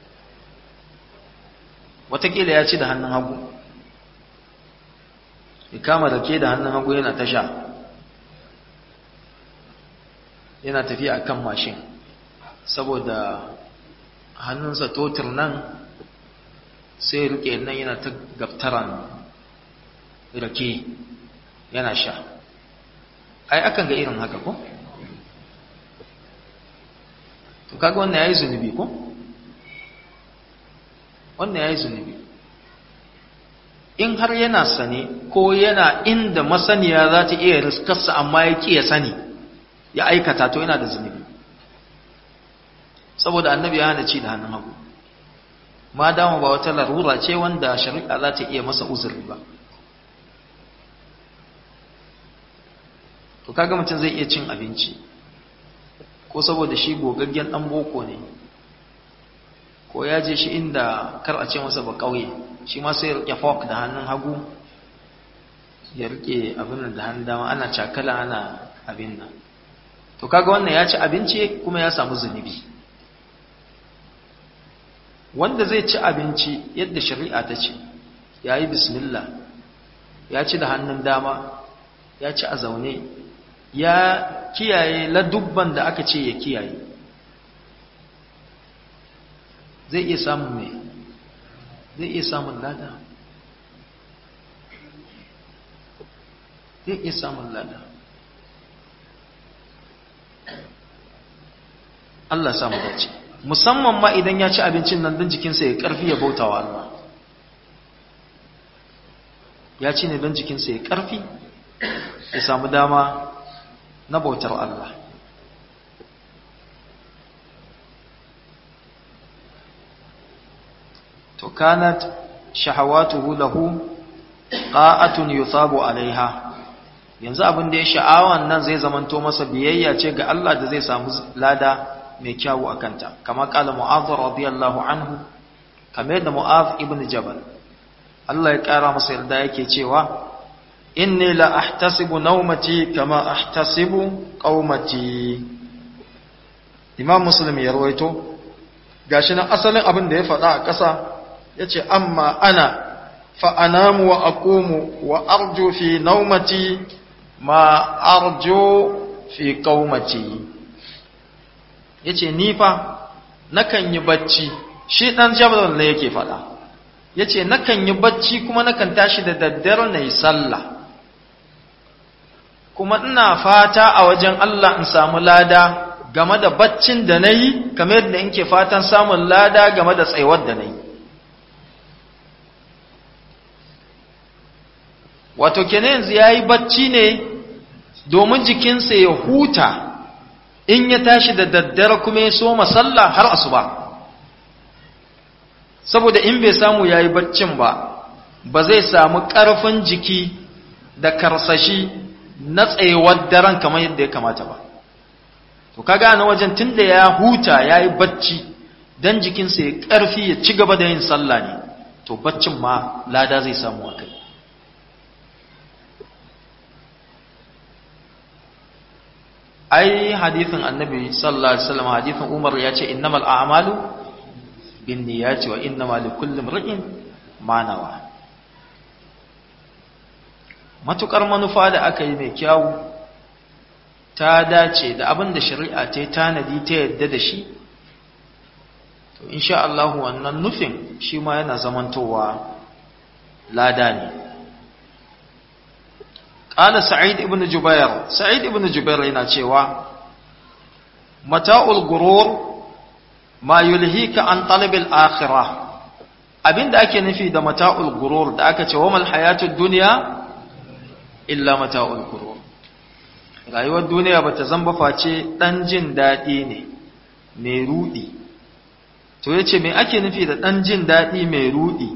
Speaker 1: watakila ya ci da hannun hagu ya kama da ke da hannun hagu yana tasha yana tafiya a kan mashin saboda hannunsa totir nan sai rike nan yana ta gaftaran rake yana sha ai akan ga irin haka ko to kaga wannan yayi zunubi ko wannan yayi zunubi in har yana sane ko yana inda masaniya za ta iya riskarsa amma ya ƙi ya sani ya aikata to yana da zunubi saboda annabi ya hana ci da hannun hagu ma dama ba wata larura ce wanda shari'a za ta iya masa uzuri ba to kaga mutum zai iya cin abinci ko saboda shi gogaggen dan boko ne ko ya je shi inda kar a ce masa ba kauye shi ma sai ya rike fork da hannun hagu ya rike abin da hannun dama ana cakala ana abin nan to kaga wannan ya ci abinci kuma ya samu zunubi wanda zai ci abinci yadda shari'a ta ce ya yi bismillah ya ci da hannun dama ya ci a zaune ya kiyaye ladubban da aka ce ya kiyaye zai iya samun mai zai iya samun lada zai iya samun lada Allah samu dace musamman ma idan ya ci abincin nan don jikinsa ya karfi ya bauta wa Allah ya ci ne don jikinsa ya karfi ya samu dama na bautar Allah to kanat shahawatuhu lahu qa'atun yuthabu alaiha yanzu abin da ya sha'awan nan zai zamanto masa biyayya ce ga Allah da zai samu lada mai kyawu akanta kama kala mu'adh radiyallahu anhu kamar yadda mu'adh ibn jabal Allah ya kara masa yarda yake cewa inni la ahtasibu nawmati kama ahtasibu qaumati imam muslim ya rawaito gashi nan asalin abin da ya faɗa a ƙasa yace amma ana fa anamu wa aqumu wa arju fi nawmati ma arju fi qaumati yace ni fa nakan yi bacci shi dan jabal ne yake faɗa yace nakan yi bacci kuma nakan tashi da daddare na yi sallah kuma ina fata a wajen Allah in samu lada game da baccin da na yi kamar yadda in ke fatan samun lada game da tsayuwar da na yi wato kenan yanzu ya yi bacci ne domin jikinsa ya huta in ya tashi da daddare kuma ya soma sallah har asuba saboda in bai samu ya yi baccin ba ba zai samu ƙarfin jiki da karsashi na tsayuwar daren kamar yadda ya kamata ba to ka gane wajen tunda ya huta ya yi bacci don jikinsa ya ƙarfi ya ci gaba da yin sallah ne to baccin ma lada zai samu a kai ai hadithin annabi sallallahu alaihi wasallam hadithin umar ya ce innamal a'malu bin niyyati wa innamal likulli imrin ma nawa matukar manufa da aka yi mai kyawu ta dace da abin da shari'a ta yi tanadi ta yadda da shi to insha Allah wannan nufin shi ma yana zamantowa lada ne ƙala sa'id ibn jubair sa'id ibn jubair yana cewa mata'ul gurur ma yulhika an talabil akhirah abinda ake nufi da mata'ul gurur da aka ce wa mal hayatud dunya illa mata'ul gurur rayuwar duniya bata zamba face dan jin dadi ne mai rudi to yace me ake nufi da dan jin dadi mai rudi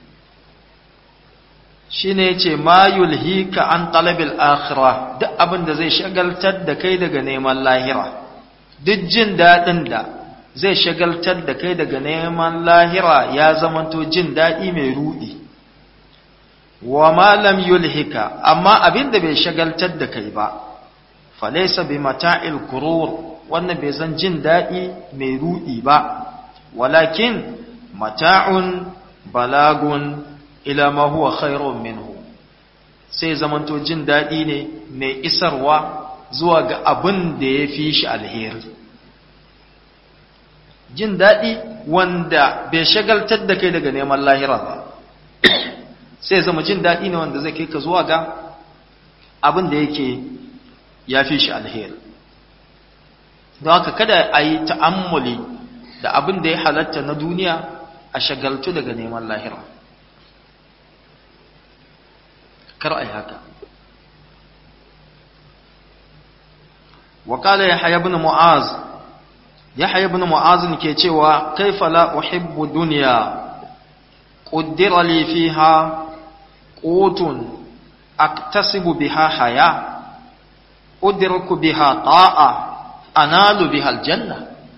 Speaker 1: shine yace ma yulhika an talabil akhirah duk abin da zai shagaltar da kai daga neman lahira duk jin dadin da zai shagaltar da kai daga neman lahira ya zamanto jin dadi mai rudi wa ma lam yulhika amma abin da bai shagaltar da kai ba falaysa bi mata'il gurur wannan bai zan jin dadi mai rudi ba walakin mata'un balagun ila ma huwa khairun minhu sai zamanto jin daɗi ne mai isarwa zuwa ga abin da ya fi shi alheri jin daɗi wanda bai shagaltar da kai daga neman lahira ba sai zama jin daɗi ne wanda zai kai ka zuwa ga abin da yake ya fi shi alheri don haka kada a yi ta'ammuli da abin da ya halatta na duniya a shagaltu daga neman lahira kar a yi haka wakala ya haya bin mu'az ya haya bin mu'az ke cewa kaifa la uhibbu duniya ƙuddira li fiha qutun aktasibu biha haya udriku biha ta'a analu biha aljanna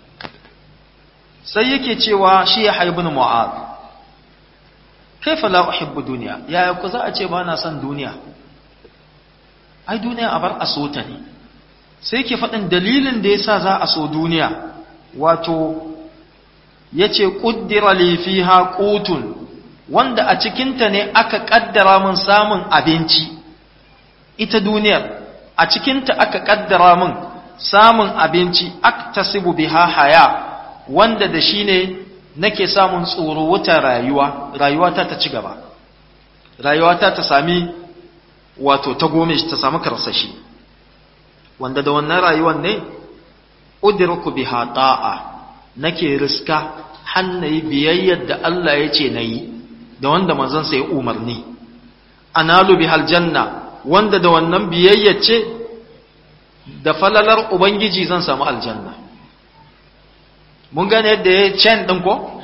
Speaker 1: sai yake cewa shi ya haya bin mu'az kaifa la uhibbu duniya yaya ku za a ce ba na son duniya ai duniya a bar a so ta ne sai ke faɗin dalilin da yasa za a so duniya wato yace quddira li fiha qutun wanda a cikinta ne aka kaddara min samun abinci ita duniyar a cikinta aka kaddara min samun abinci aktasibu biha haya wanda da shi ne nake samun tsoro wuta rayuwa rayuwata ta ci gaba rayuwata ta sami wato ta gome ta sami karsashi wanda da wannan rayuwan ne udriku biha ta'a nake riska hannayi biyayyar da Allah ya ce nayi da wanda manzon sa ya umarni analu bihal janna wanda da wannan biyayyar ce da falalar ubangiji zan samu aljanna mun gane yadda ya can ɗin ko?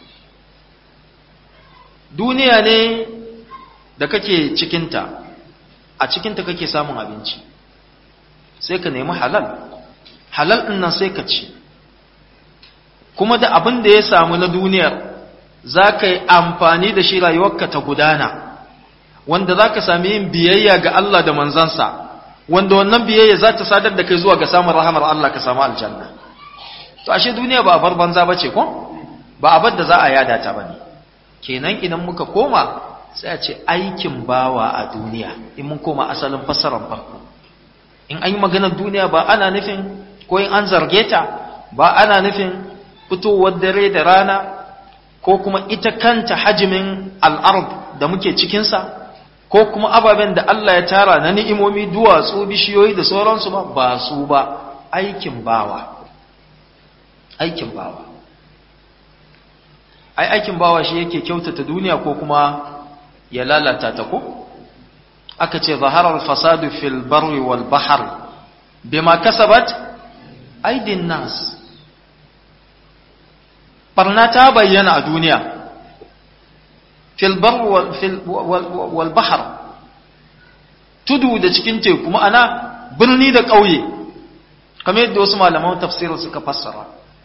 Speaker 1: duniya ne da kake cikinta a cikinta kake samun abinci sai ka nemi halal halal ɗin nan sai ka ci kuma da abin da ya samu na duniyar za ka yi amfani da shi rayuwarka ta gudana wanda za ka sami yin biyayya ga Allah da manzansa wanda wannan biyayya za ta sadar da kai zuwa ga samun rahamar Allah ka samu aljanna to ashe duniya ba a bar banza bace ko ba a bar da za a yada ta bane kenan idan muka koma sai a ce aikin bawa a duniya in mun koma asalin fassarar farko in an yi maganar duniya ba ana nufin ko in an zarge ta ba ana nufin fitowar dare da rana ko kuma ita kanta hajimin al'ard da muke cikinsa ko kuma ababen da Allah ya tara na ni'imomi duwatsu bishiyoyi da sauransu ba ba su ba aikin bawa aikin bawa ai aikin bawa shi yake kyautata duniya ko kuma ya lalata ta ko aka ce zaharar fasadu fil barri wal bahr bima kasabat aidin nas barna ta bayyana a duniya fil barri wal bahr tudu da cikin teku ma'ana birni da ƙauye kamar yadda wasu malaman tafsir suka fassara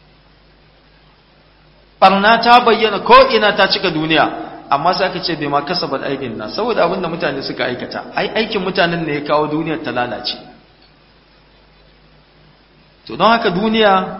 Speaker 1: barna ta bayyana ko ina ta cika duniya amma sai aka ce bai ma kasabat aikin na saboda abin da mutane suka aikata ai aikin mutanen ne ya kawo duniyar ta lalace to don haka duniya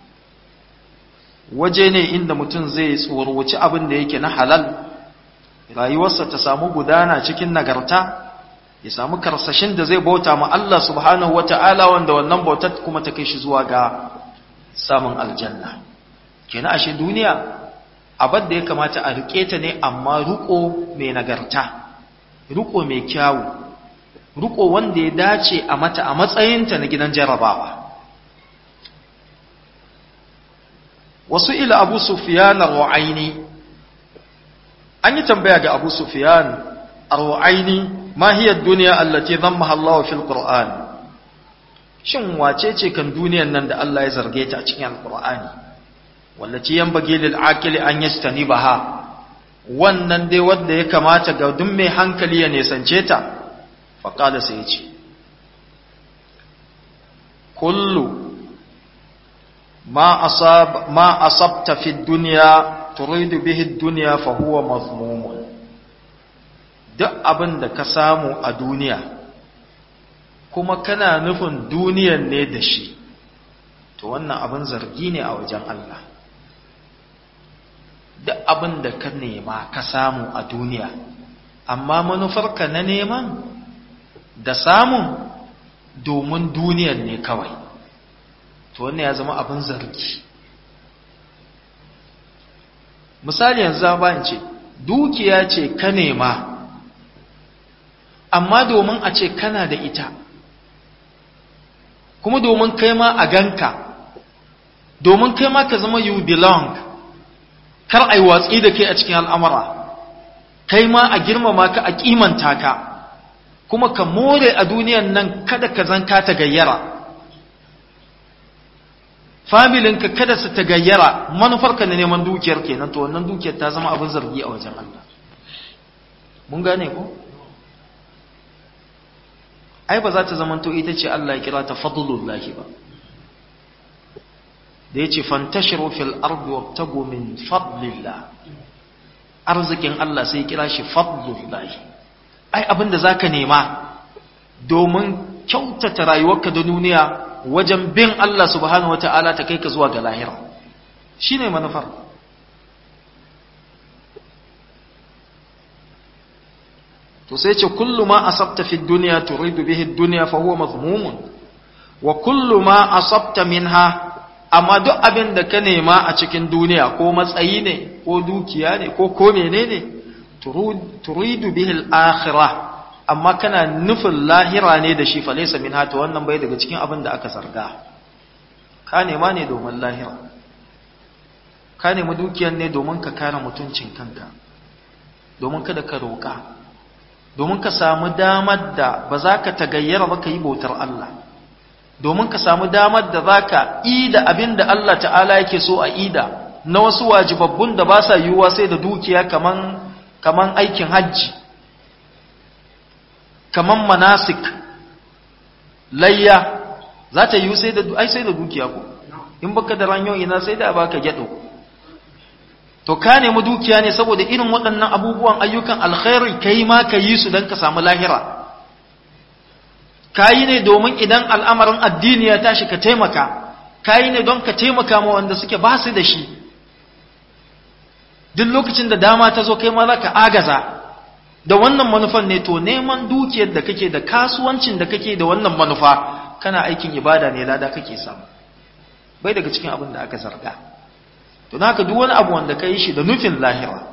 Speaker 1: waje ne inda mutum zai tsorwaci abin da yake na halal rayuwarsa ta samu gudana cikin nagarta ya samu karsashin da zai bauta ma Allah subhanahu wata'ala wanda wannan bautar kuma ta kai shi zuwa ga samun aljanna kenan ashe duniya abin da ya kamata a rike ta ne amma ruko mai nagarta ruko mai kyawu ruko wanda ya dace a mata a matsayinta na gidan jarabawa wasu ila abu sufiyan ar-ru'aini an yi tambaya ga abu sufiyan ar-ru'aini ma hiya ad-dunya allati dhammaha Allah fil Qur'an shin wace ce kan duniyar nan da Allah ya zarge ta a cikin al-Qur'ani wallaci yanbaghi lil aqili an yastanibaha wannan dai wanda ya kamata ga duk mai hankali ya nesance ta fa qala sai ya ce kullu ma asab ma asabta fi dunya turidu bihi dunya fa huwa mazmumun duk abin da ka samu a duniya kuma kana nufin duniyan ne da shi to wannan abin zargi ne a wajen Allah duk abin da ka nema ka samu a duniya amma manufarka na neman da samun domin duniyan ne kawai to wannan ya zama abin zargi misali yanzu ba ce dukiya ce ka nema amma domin a ce kana da ita kuma domin kai ma a ganka domin kai ma ka zama you belong kar a yi watsi da kai a cikin al'amura kai ma a girmama ka a kimanta ka kuma ka more a duniyan nan kada ka zan ka ta gayyara familinka kada su ta gayyara manufarka na neman dukiyar kenan to wannan dukiyar ta zama abin zargi a wajen Allah mun gane ko ai ba za ta zama to ita ce Allah ya kira ta fadlullahi ba da yace fantashiru fil ardi wabtagu min fadlillah arzikin Allah sai ya kira shi fadlullahi ai abin da zaka nema domin kyautata rayuwarka da duniya wajen bin Allah subhanahu wataala ta kai ka zuwa ga lahira shine manufar to sai ce kullu ma asabta fi dunya turidu bihi dunya fa huwa mazmumun wa kullu ma asabta minha amma duk abin da ka nema a cikin duniya ko matsayi ne ko dukiya ne ko ko menene turidu bihi al-akhirah amma kana nufin lahira ne da shi fa laysa minha to wannan bai daga cikin abin da aka zarga ka nema ne domin lahira ka nemi dukiyar ne domin ka kare mutuncin kanka domin kada ka roƙa domin ka samu damar da ba za ka tagayyara ba ka yi bautar Allah domin ka samu damar da za ka ida abin da Allah ta'ala yake so a ida na wasu wajibabbun da ba sa yiwuwa sai da dukiya kaman, kaman aikin hajji kaman manasik layya za ta yiwu sai da ai sai da dukiya ko in baka da ranyo ina sai da baka gyado to ka nemi dukiya ne saboda irin waɗannan abubuwan ayyukan alkhairi kai ma ka yi su don ka samu lahira ka yi ne domin idan al'amarin addini ya tashi ka taimaka ka yi ne don ka taimaka ma wanda suke ba su da shi duk lokacin da dama ta zo kai ma za ka agaza da wannan manufan ne to neman dukiyar da kake da kasuwancin da kake da wannan manufa kana aikin ibada ne lada kake samu bai daga cikin abin da aka zarga to naka duk wani abu wanda ka yi shi da nufin lahira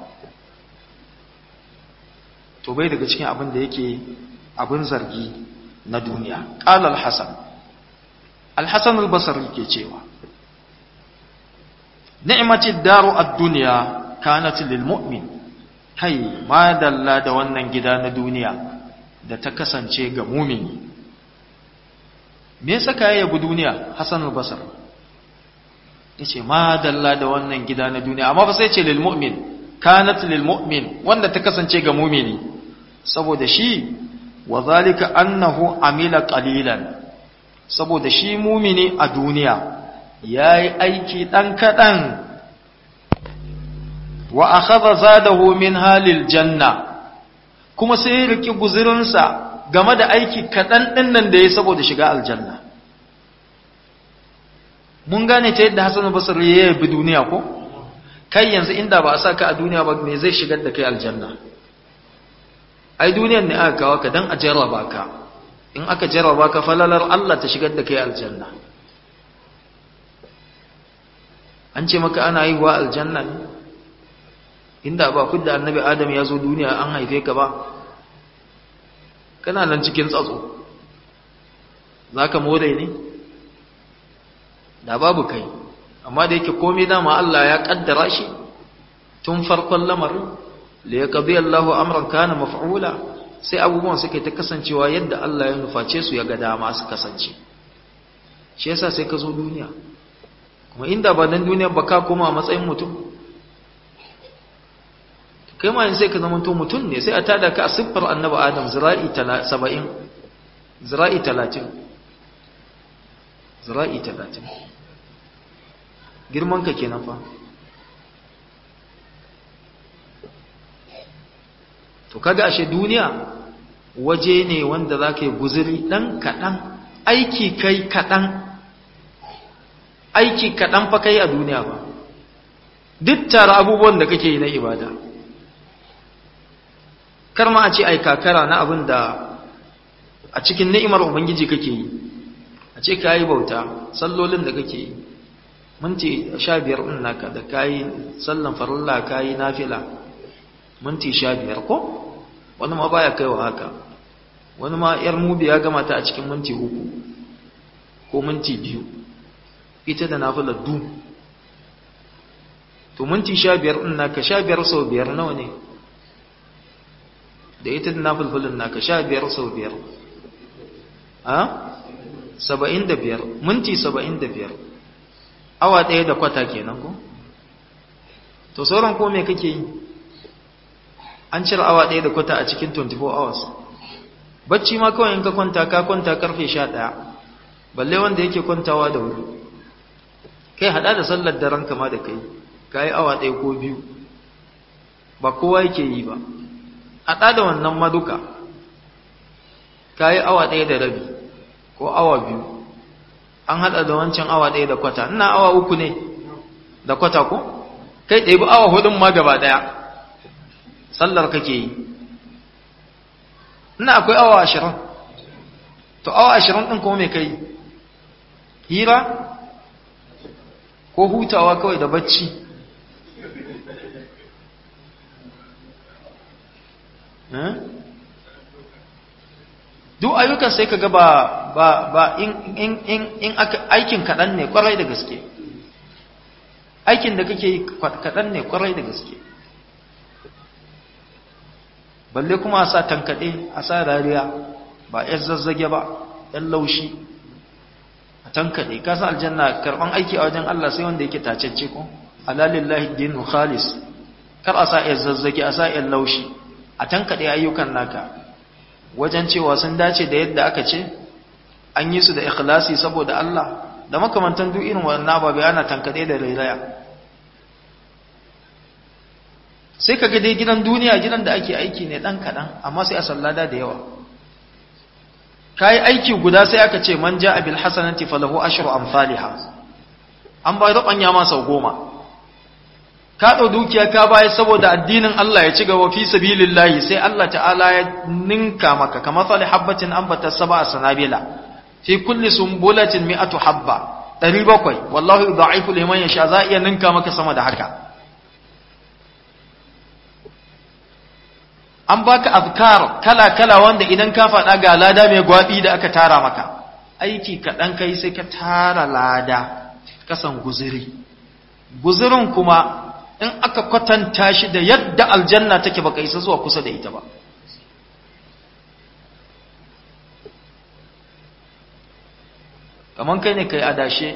Speaker 1: to bai daga cikin abin da yake abin zargi na duniya qala al-hasan al-hasan al-basri ke cewa ni'matid daru ad-dunya kanat lil mu'min kai ma dalla da wannan gida na duniya da ta kasance ga mumini me yasa ka yabi duniya hasan al-basri yace ma dalla da wannan gida na duniya amma fa sai ce lil mu'min kanat lil mu'min wanda ta kasance ga mu'mini saboda shi wa zalika annahu amila qalilan saboda shi mu'mini a duniya yayi aiki dan kadan wa akhadha zadahu min halil janna kuma sai ya riki guzurinsa game da aiki kadan din nan da yayi saboda shiga aljanna mun gane ta yadda Hassan Basri ya yabi duniya ko kai yanzu inda ba a saka a duniya ba me zai shigar da kai aljanna ai duniyar ne aka kawo ka dan a jarraba ka in aka jarraba ka falalar Allah ta shigar da kai aljanna an ce maka ana yi wa aljanna ne inda ba fidda annabi adam ya zo duniya an haife ka ba kana nan cikin tsatso za ka more ne da babu kai amma da yake komai dama Allah ya kaddara shi tun farkon lamarin da ya kabi Allahu amran kana maf'ula sai abubuwan suka ta kasancewa yadda Allah ya nuface su ya ga dama su kasance shi yasa sai ka zo duniya kuma inda ba dan duniya ba ka koma a matsayin mutum kai ma sai ka zama to mutum ne sai a tada ka a siffar annabi adam zira'i 70 zira'i 30 zira'i 30 girman ka kenan fa to kaga ashe duniya waje ne wanda zaka yi guzuri dan kadan aiki kai kadan aiki kadan fa kai a duniya ba duk tare abubuwan da kake yi na ibada kar ma a ce ai kakara na abin da a cikin ni'imar ubangiji kake yi a ce kayi bauta sallolin da kake yi minti sha biyar ɗin naka da kayi sallan farilla kayi nafila minti sha biyar ko wani ma baya kaiwa haka wani ma yar mubi ya gama ta a cikin minti uku ko minti biyu ita da nafila du to minti sha biyar ɗin naka sha biyar sau biyar nawa ne da ita da nafilfilin naka sha biyar sau biyar a saba'in da biyar minti saba'in da biyar awa ɗaya da kwata kenan ko to sauran ko me kake yi an cire awa ɗaya da kwata a cikin 24 hours bacci ma kawai in ka kwanta ka kwanta karfe 11 balle wanda yake kwantawa da wuri kai hada da sallar daren kama da kai ka yi awa ɗaya ko biyu ba kowa yake yi ba hada da wannan maduka ka yi awa ɗaya da rabi ko awa biyu an hada da wancan awa ɗaya da kwata ina awa uku ne da kwata ko kai ɗaya awa hudun ma gaba ɗaya sallar kake yi ina akwai awa ashirin to awa ashirin ɗin kuma mai kai hira ko hutawa kawai da bacci duk ayyukan sai ka ga ba ba ba in in in in aka aikin kaɗan ne kwarai da gaske aikin da kake yi kaɗan ne kwarai da gaske balle kuma a sa tankaɗe a sa rariya ba ‘yan zazzage ba ‘yan laushi a tankaɗe kasa aljanna karɓan aiki a wajen Allah sai wanda yake tacecce ko alalillahi dinu khalis kar a sa ‘yan zazzage a sa ‘yan laushi a tankaɗe ayyukan naka wajen cewa sun dace da yadda aka ce an yi su da ikhlasi saboda Allah da makamantan duk irin wannan ababe ana tankaɗe da rairaya sai ka ga dai gidan duniya gidan da ake aiki ne ɗan kaɗan amma sai a sallada da yawa ka yi aiki guda sai aka ce man ja abil hasanati falahu ashru amsalha an ba ruɓanya ma sau goma ka ɗau dukiya ka baya saboda addinin Allah ya ci gaba fi sabilillahi sai Allah ta'ala ya ninka maka kamar tsali habbatin ambata saba a sanabila fi kulli sumbulatin mi'atu habba ɗari bakwai wallahu yudha'ifu liman yasha za iya ninka maka sama da haka an baka azkar kala-kala wanda idan ka faɗa ga lada mai gwaɓi da aka tara maka aiki kaɗan kai sai ka tara lada kasan guziri guzirin kuma in aka kwatanta shi da yadda aljanna take baka isa zuwa kusa da ita ba kamar kai ne kai adashe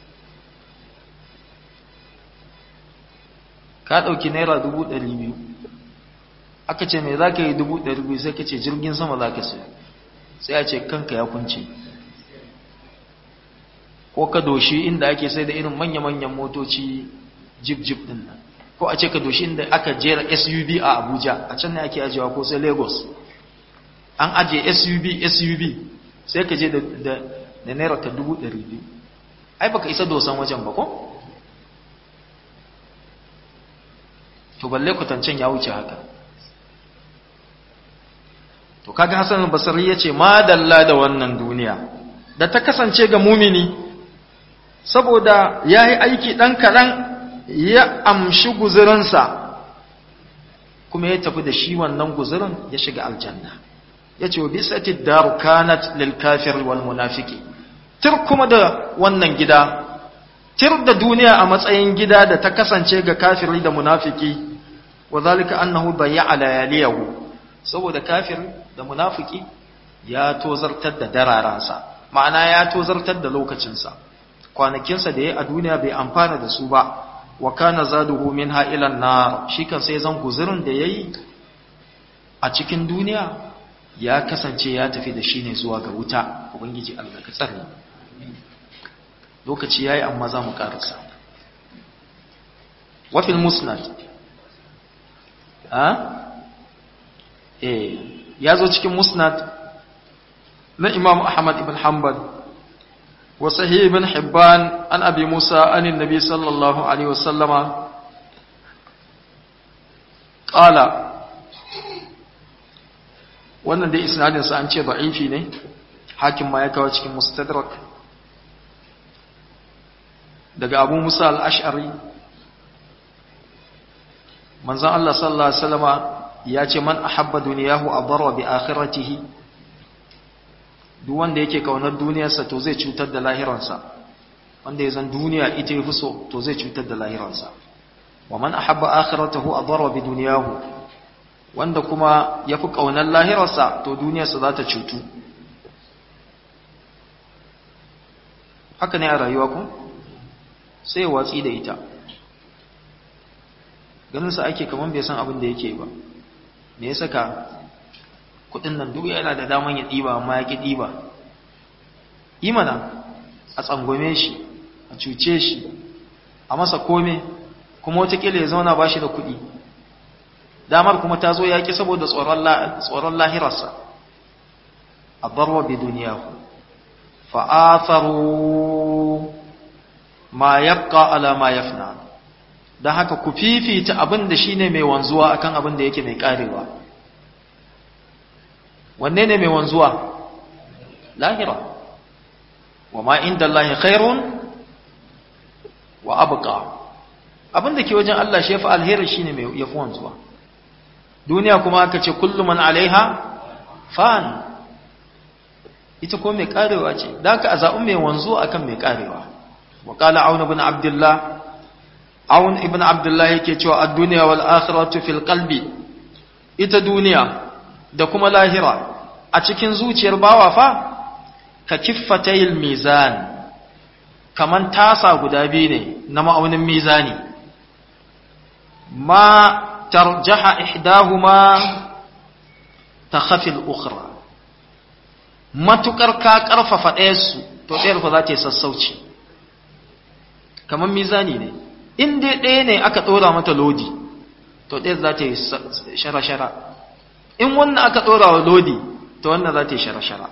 Speaker 1: ka ɗauki naira dubu ɗari biyu aka ce mai za ka yi dubu ɗari biyu sai ka ce jirgin sama za ka sai sai a ce kanka ya kunce ko ka doshi inda ake sai da irin manya-manyan motoci jip-jip ɗin nan ko a ce ka doshi inda aka jera suv a abuja a can ne ake ajiyewa ko sai lagos an ajiye suv suv sai ka je da naira ka dubu ɗari biyu ai baka isa dosan wajen ba ko to balle kwatancen ya wuce haka to kaga Hassan al-Basri yace madalla da wannan duniya da ta kasance ga mumini saboda yayi aiki dan kadan ya amshi guzurinsa kuma ya tafi da shi wannan guzurin ya shiga aljanna yace wa bisati daru kanat lil kafir wal munafiqi tir kuma da wannan gida tir da duniya a matsayin gida da ta kasance ga kafiri da munafiki wa zalika annahu bayya layaliyahu saboda kafir da munafiki ya tozartar da dararansa ma'ana ya tozartar da lokacinsa kwanakinsa da ya a duniya bai amfana da su ba wa kana zaduhu minha ila an-nar shi kan sai zan guzurin da yayi a cikin duniya ya kasance ya tafi da shi ne zuwa ga wuta ubangiji Allah ka tsare lokaci yayi amma za mu karasa wa fil musnad a eh yazo cikin musnad na imam ahmad ibn hanbal wa sahih ibn hibban an abi musa an annabi sallallahu alaihi wasallama qala wannan dai isnadin sa an ce da'ifi ne hakim ma ya kawo cikin mustadrak daga abu musa al-ash'ari manzon Allah sallallahu alaihi wasallama ya ce man ahabba duniyahu adarra bi akhiratihi duk wanda yake kaunar duniyarsa to zai cutar da lahiransa wanda ya zan duniya ita yafi so to zai cutar da lahiransa wa man ahabba akhiratahu adarra bi duniyahu wanda kuma yafi kaunar lahirarsa to duniyarsa za ta cutu haka ne a rayuwa ku sai ya watsi da ita ganinsa ake kaman bai san abin da yake ba me ya saka kudin nan duk yana da daman ya ɗiba amma ya ƙi ɗiba imana a tsangwame shi a cuce shi a masa kome kuma watakila ya zauna ba shi da kuɗi damar kuma ta zo ya ƙi saboda tsoron lahirarsa a barwa bi duniya fa'atharu ma yabqa ala ma yafna don haka ku fifita abin da shi ne mai wanzuwa akan abin da yake mai karewa wanne ne mai wanzuwa lahira wa ma inda Allah khairun wa abqa abin da ke wajen Allah shi yafi alheri shine mai yafi wanzuwa duniya kuma aka ce kullu man alaiha fan ita ko mai karewa ce da aka azabu mai wanzuwa akan mai karewa wa qala aun ibn abdullah aun ibn abdullah yake cewa ad-dunya wal akhiratu fil qalbi ita duniya da kuma lahira a cikin zuciyar bawa fa ka kiffatayil mizan kaman tasa guda biyu ne na ma'aunin mizani ma tarjaha ihdahuma takhafi al-ukhra matukar ka karfafa ɗayar su to ɗayar fa za ta yi sassauci kaman mizani ne in dai ɗaya ne aka ɗora mata lodi to ɗayar za ta yi shara-shara in wannan aka ɗora wa lodi to wannan za ta yi shara-shara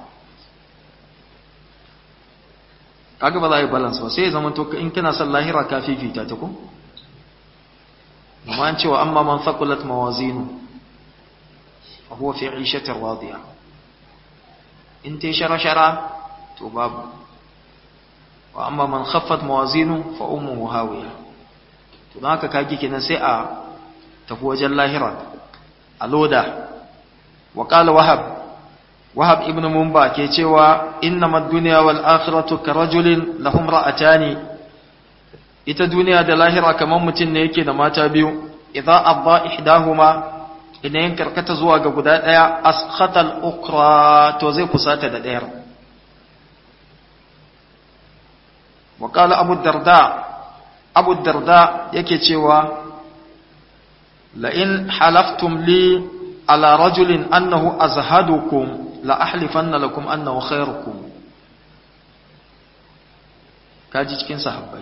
Speaker 1: kaga ba za a yi balance ba sai ya zama to in kana son lahira ka fifita ta ku amma an cewa amma man thaqulat mawazinu fa huwa fi 'ishatin radiya in ta shara-shara to babu wa amma man khaffat mawazinu fa ummuhu hawiya to don haka kage kenan sai a tafi wajen lahira a loda wa qala wahab wahab ibn mumba ke cewa innamad dunya wal akhiratu karajulin lahum ra'atani ita duniya da lahira kaman mutum ne yake da mata biyu idza abba ihdahuma idan yin karkata zuwa ga guda daya askhata al ukra to zai kusata da dayar wa qala abu darda abu darda yake cewa la in halaftum li ala rajulin annahu azhadukum la ahlifanna lakum annahu khairukum kaji cikin sahabbai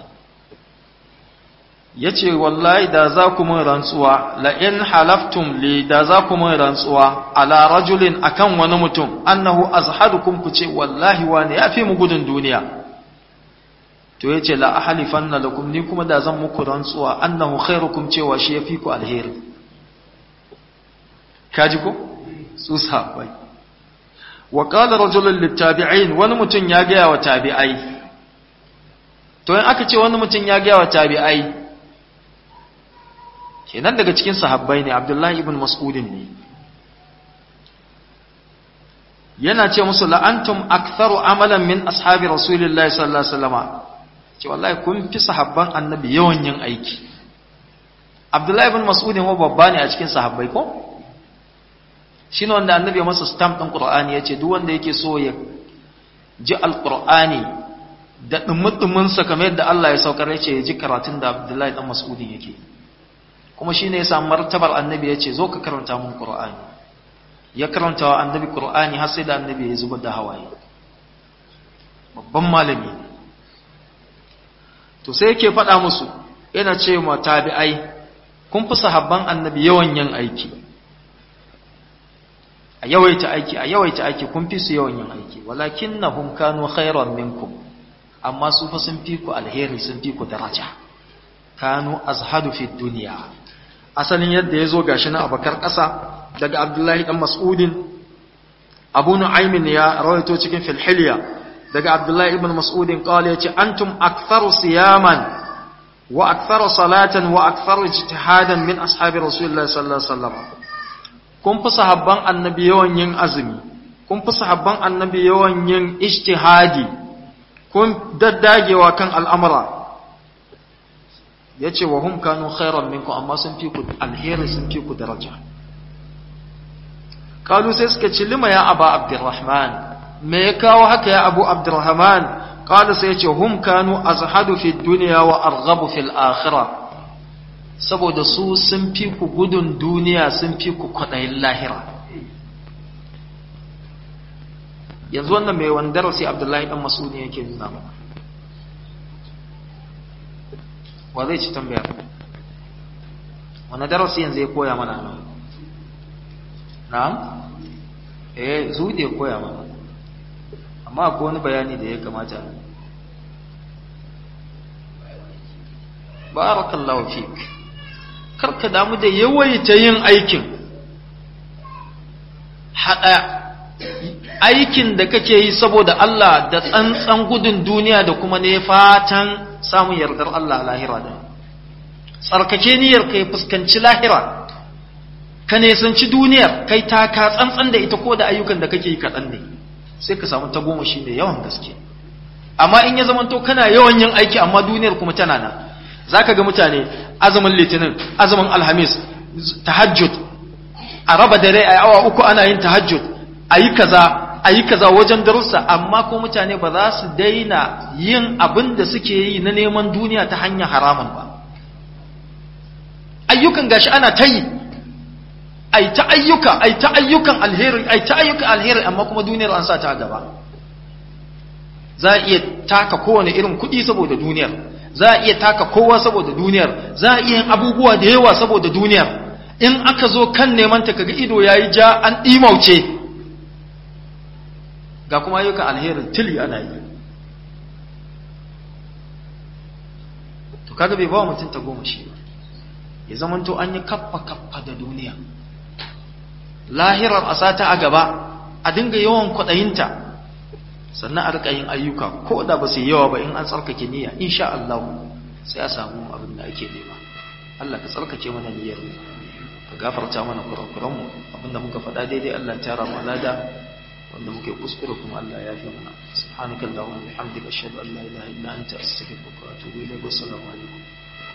Speaker 1: yace wallahi da za ku mun rantsuwa la in halaftum li da za ku mun rantsuwa ala rajulin akan wani mutum annahu azhadukum ku ce wallahi wani yafi mu gudun duniya to yace la ahlifanna lakum ni kuma da zan muku rantsuwa annahu khairukum cewa shi yafi ku alheri kaji ko su sahabbai wa qala rajulun littabi'in wani mutum ya gaya wa tabi'ai to in aka ce wani mutum ya gaya wa tabi'ai kenan daga cikin sahabbai ne abdullahi ibn mas'udin ne yana ce musu la'antum aktharu amalan min ashabi rasulillahi sallallahu alaihi wasallam ce wallahi kun fi sahabban annabi yawan yin aiki abdullahi ibn mas'udin wa babba ne a cikin sahabbai ko shine wanda annabi ya masa stamp din qur'ani yace duk wanda yake so ya ji alqur'ani da dumudumin sa kamar yadda Allah ya saukar yace ya ji karatun da abdullahi dan mas'udin yake kuma shine ya samu martabar annabi yace zo ka karanta mun qur'ani ya karanta wa annabi qur'ani har sai da annabi ya zubar da hawaye babban malami ne to sai yake faɗa musu yana ce ma tabi'ai kun fi sahabban annabi yawan yin aiki a yawaita aiki a yawaita aiki kun fi su yawan yin aiki walakinnahum kanu khairan minkum amma su fa sun fi ku alheri sun fi ku daraja kanu azhadu fi dunya asalin yadda yazo gashi na abakar ƙasa daga abdullahi dan mas'udin abu nu'aymin ya rawaito cikin filhiliya daga abdullahi ibn mas'udin qala yace antum aktharu siyaman wa aktharu salatan wa aktharu ijtihadan min ashabi rasulillahi sallallahu alaihi wasallam kun fi sahabban annabi yawan yin azumi kun fi sahabban annabi yawan yin ijtihadi kun daddagewa kan al'amura yace wa hum kanu khairan minkum amma sun fi ku alheri sun fi ku daraja kalu sai suka ce lima ya aba abdurrahman me ya kawo haka ya abu abdurrahman qala sai ce hum kanu azhadu fi dunya wa arghabu fil akhirah saboda su sun fi ku gudun duniya sun fi ku kwadayin lahira yanzu wannan mai wandar sai abdullahi dan mas'udi yake nuna mana wa zai ci tambaya wani darasi yanzu ya koya mana nan na'am eh zude koya mana amma akwai wani bayani da ya kamata barakallahu fik karka damu da yawaita yin aikin hada aikin da kake yi saboda Allah da tsantsan gudun duniya da kuma ne fatan samun yardar Allah lahira da tsarkake niyyar kai fuskanci lahira ka nesanci duniyar kai ta ka tsantsan da ita ko da ayyukan da kake yi kaɗan ne sai ka samu tagomashi mai yawan gaske amma in ya zamanto kana yawan yin aiki amma duniyar kuma tana nan za ka ga mutane azumin litinin azumin alhamis tahajjud a raba dare a awa uku ana yin tahajjud a yi kaza a yi kaza wajen darussa amma ko mutane ba za su daina yin abin da suke yi na neman duniya ta hanyar haramun ba ayyukan gashi ana ta yi ai ta ayyuka ai ta ayyukan alheri ai ta ayyukan alheri amma kuma duniyar an sa ta gaba za a iya taka kowane irin kuɗi saboda duniyar za a iya taka kowa saboda duniyar za a iya yin abubuwa da yawa saboda duniyar in aka zo kan neman ta kaga ido yayi ja an imauce ga kuma ayyukan alherin tili ana yi to kaga bai ba mutum ta goma shi ba ya zamanto an yi kaffa kaffa da duniya lahirar a sata a gaba a dinga yawan kwaɗayinta sannan a rika yin ayyuka ko da ba su yi yawa ba in an tsarkake niyya insha Allah sai a samu abin da ake nema Allah ka tsarkake mana niyyar mu ka gafarta mana kurakuranmu abinda muka faɗa daidai Allah ta rama lada wanda muke kuskure kuma Allah ya fi mana subhanakallahumma wa bihamdika ashhadu an la ilaha illa anta astaghfiruka wa atubu ilayk wa assalamu alaikum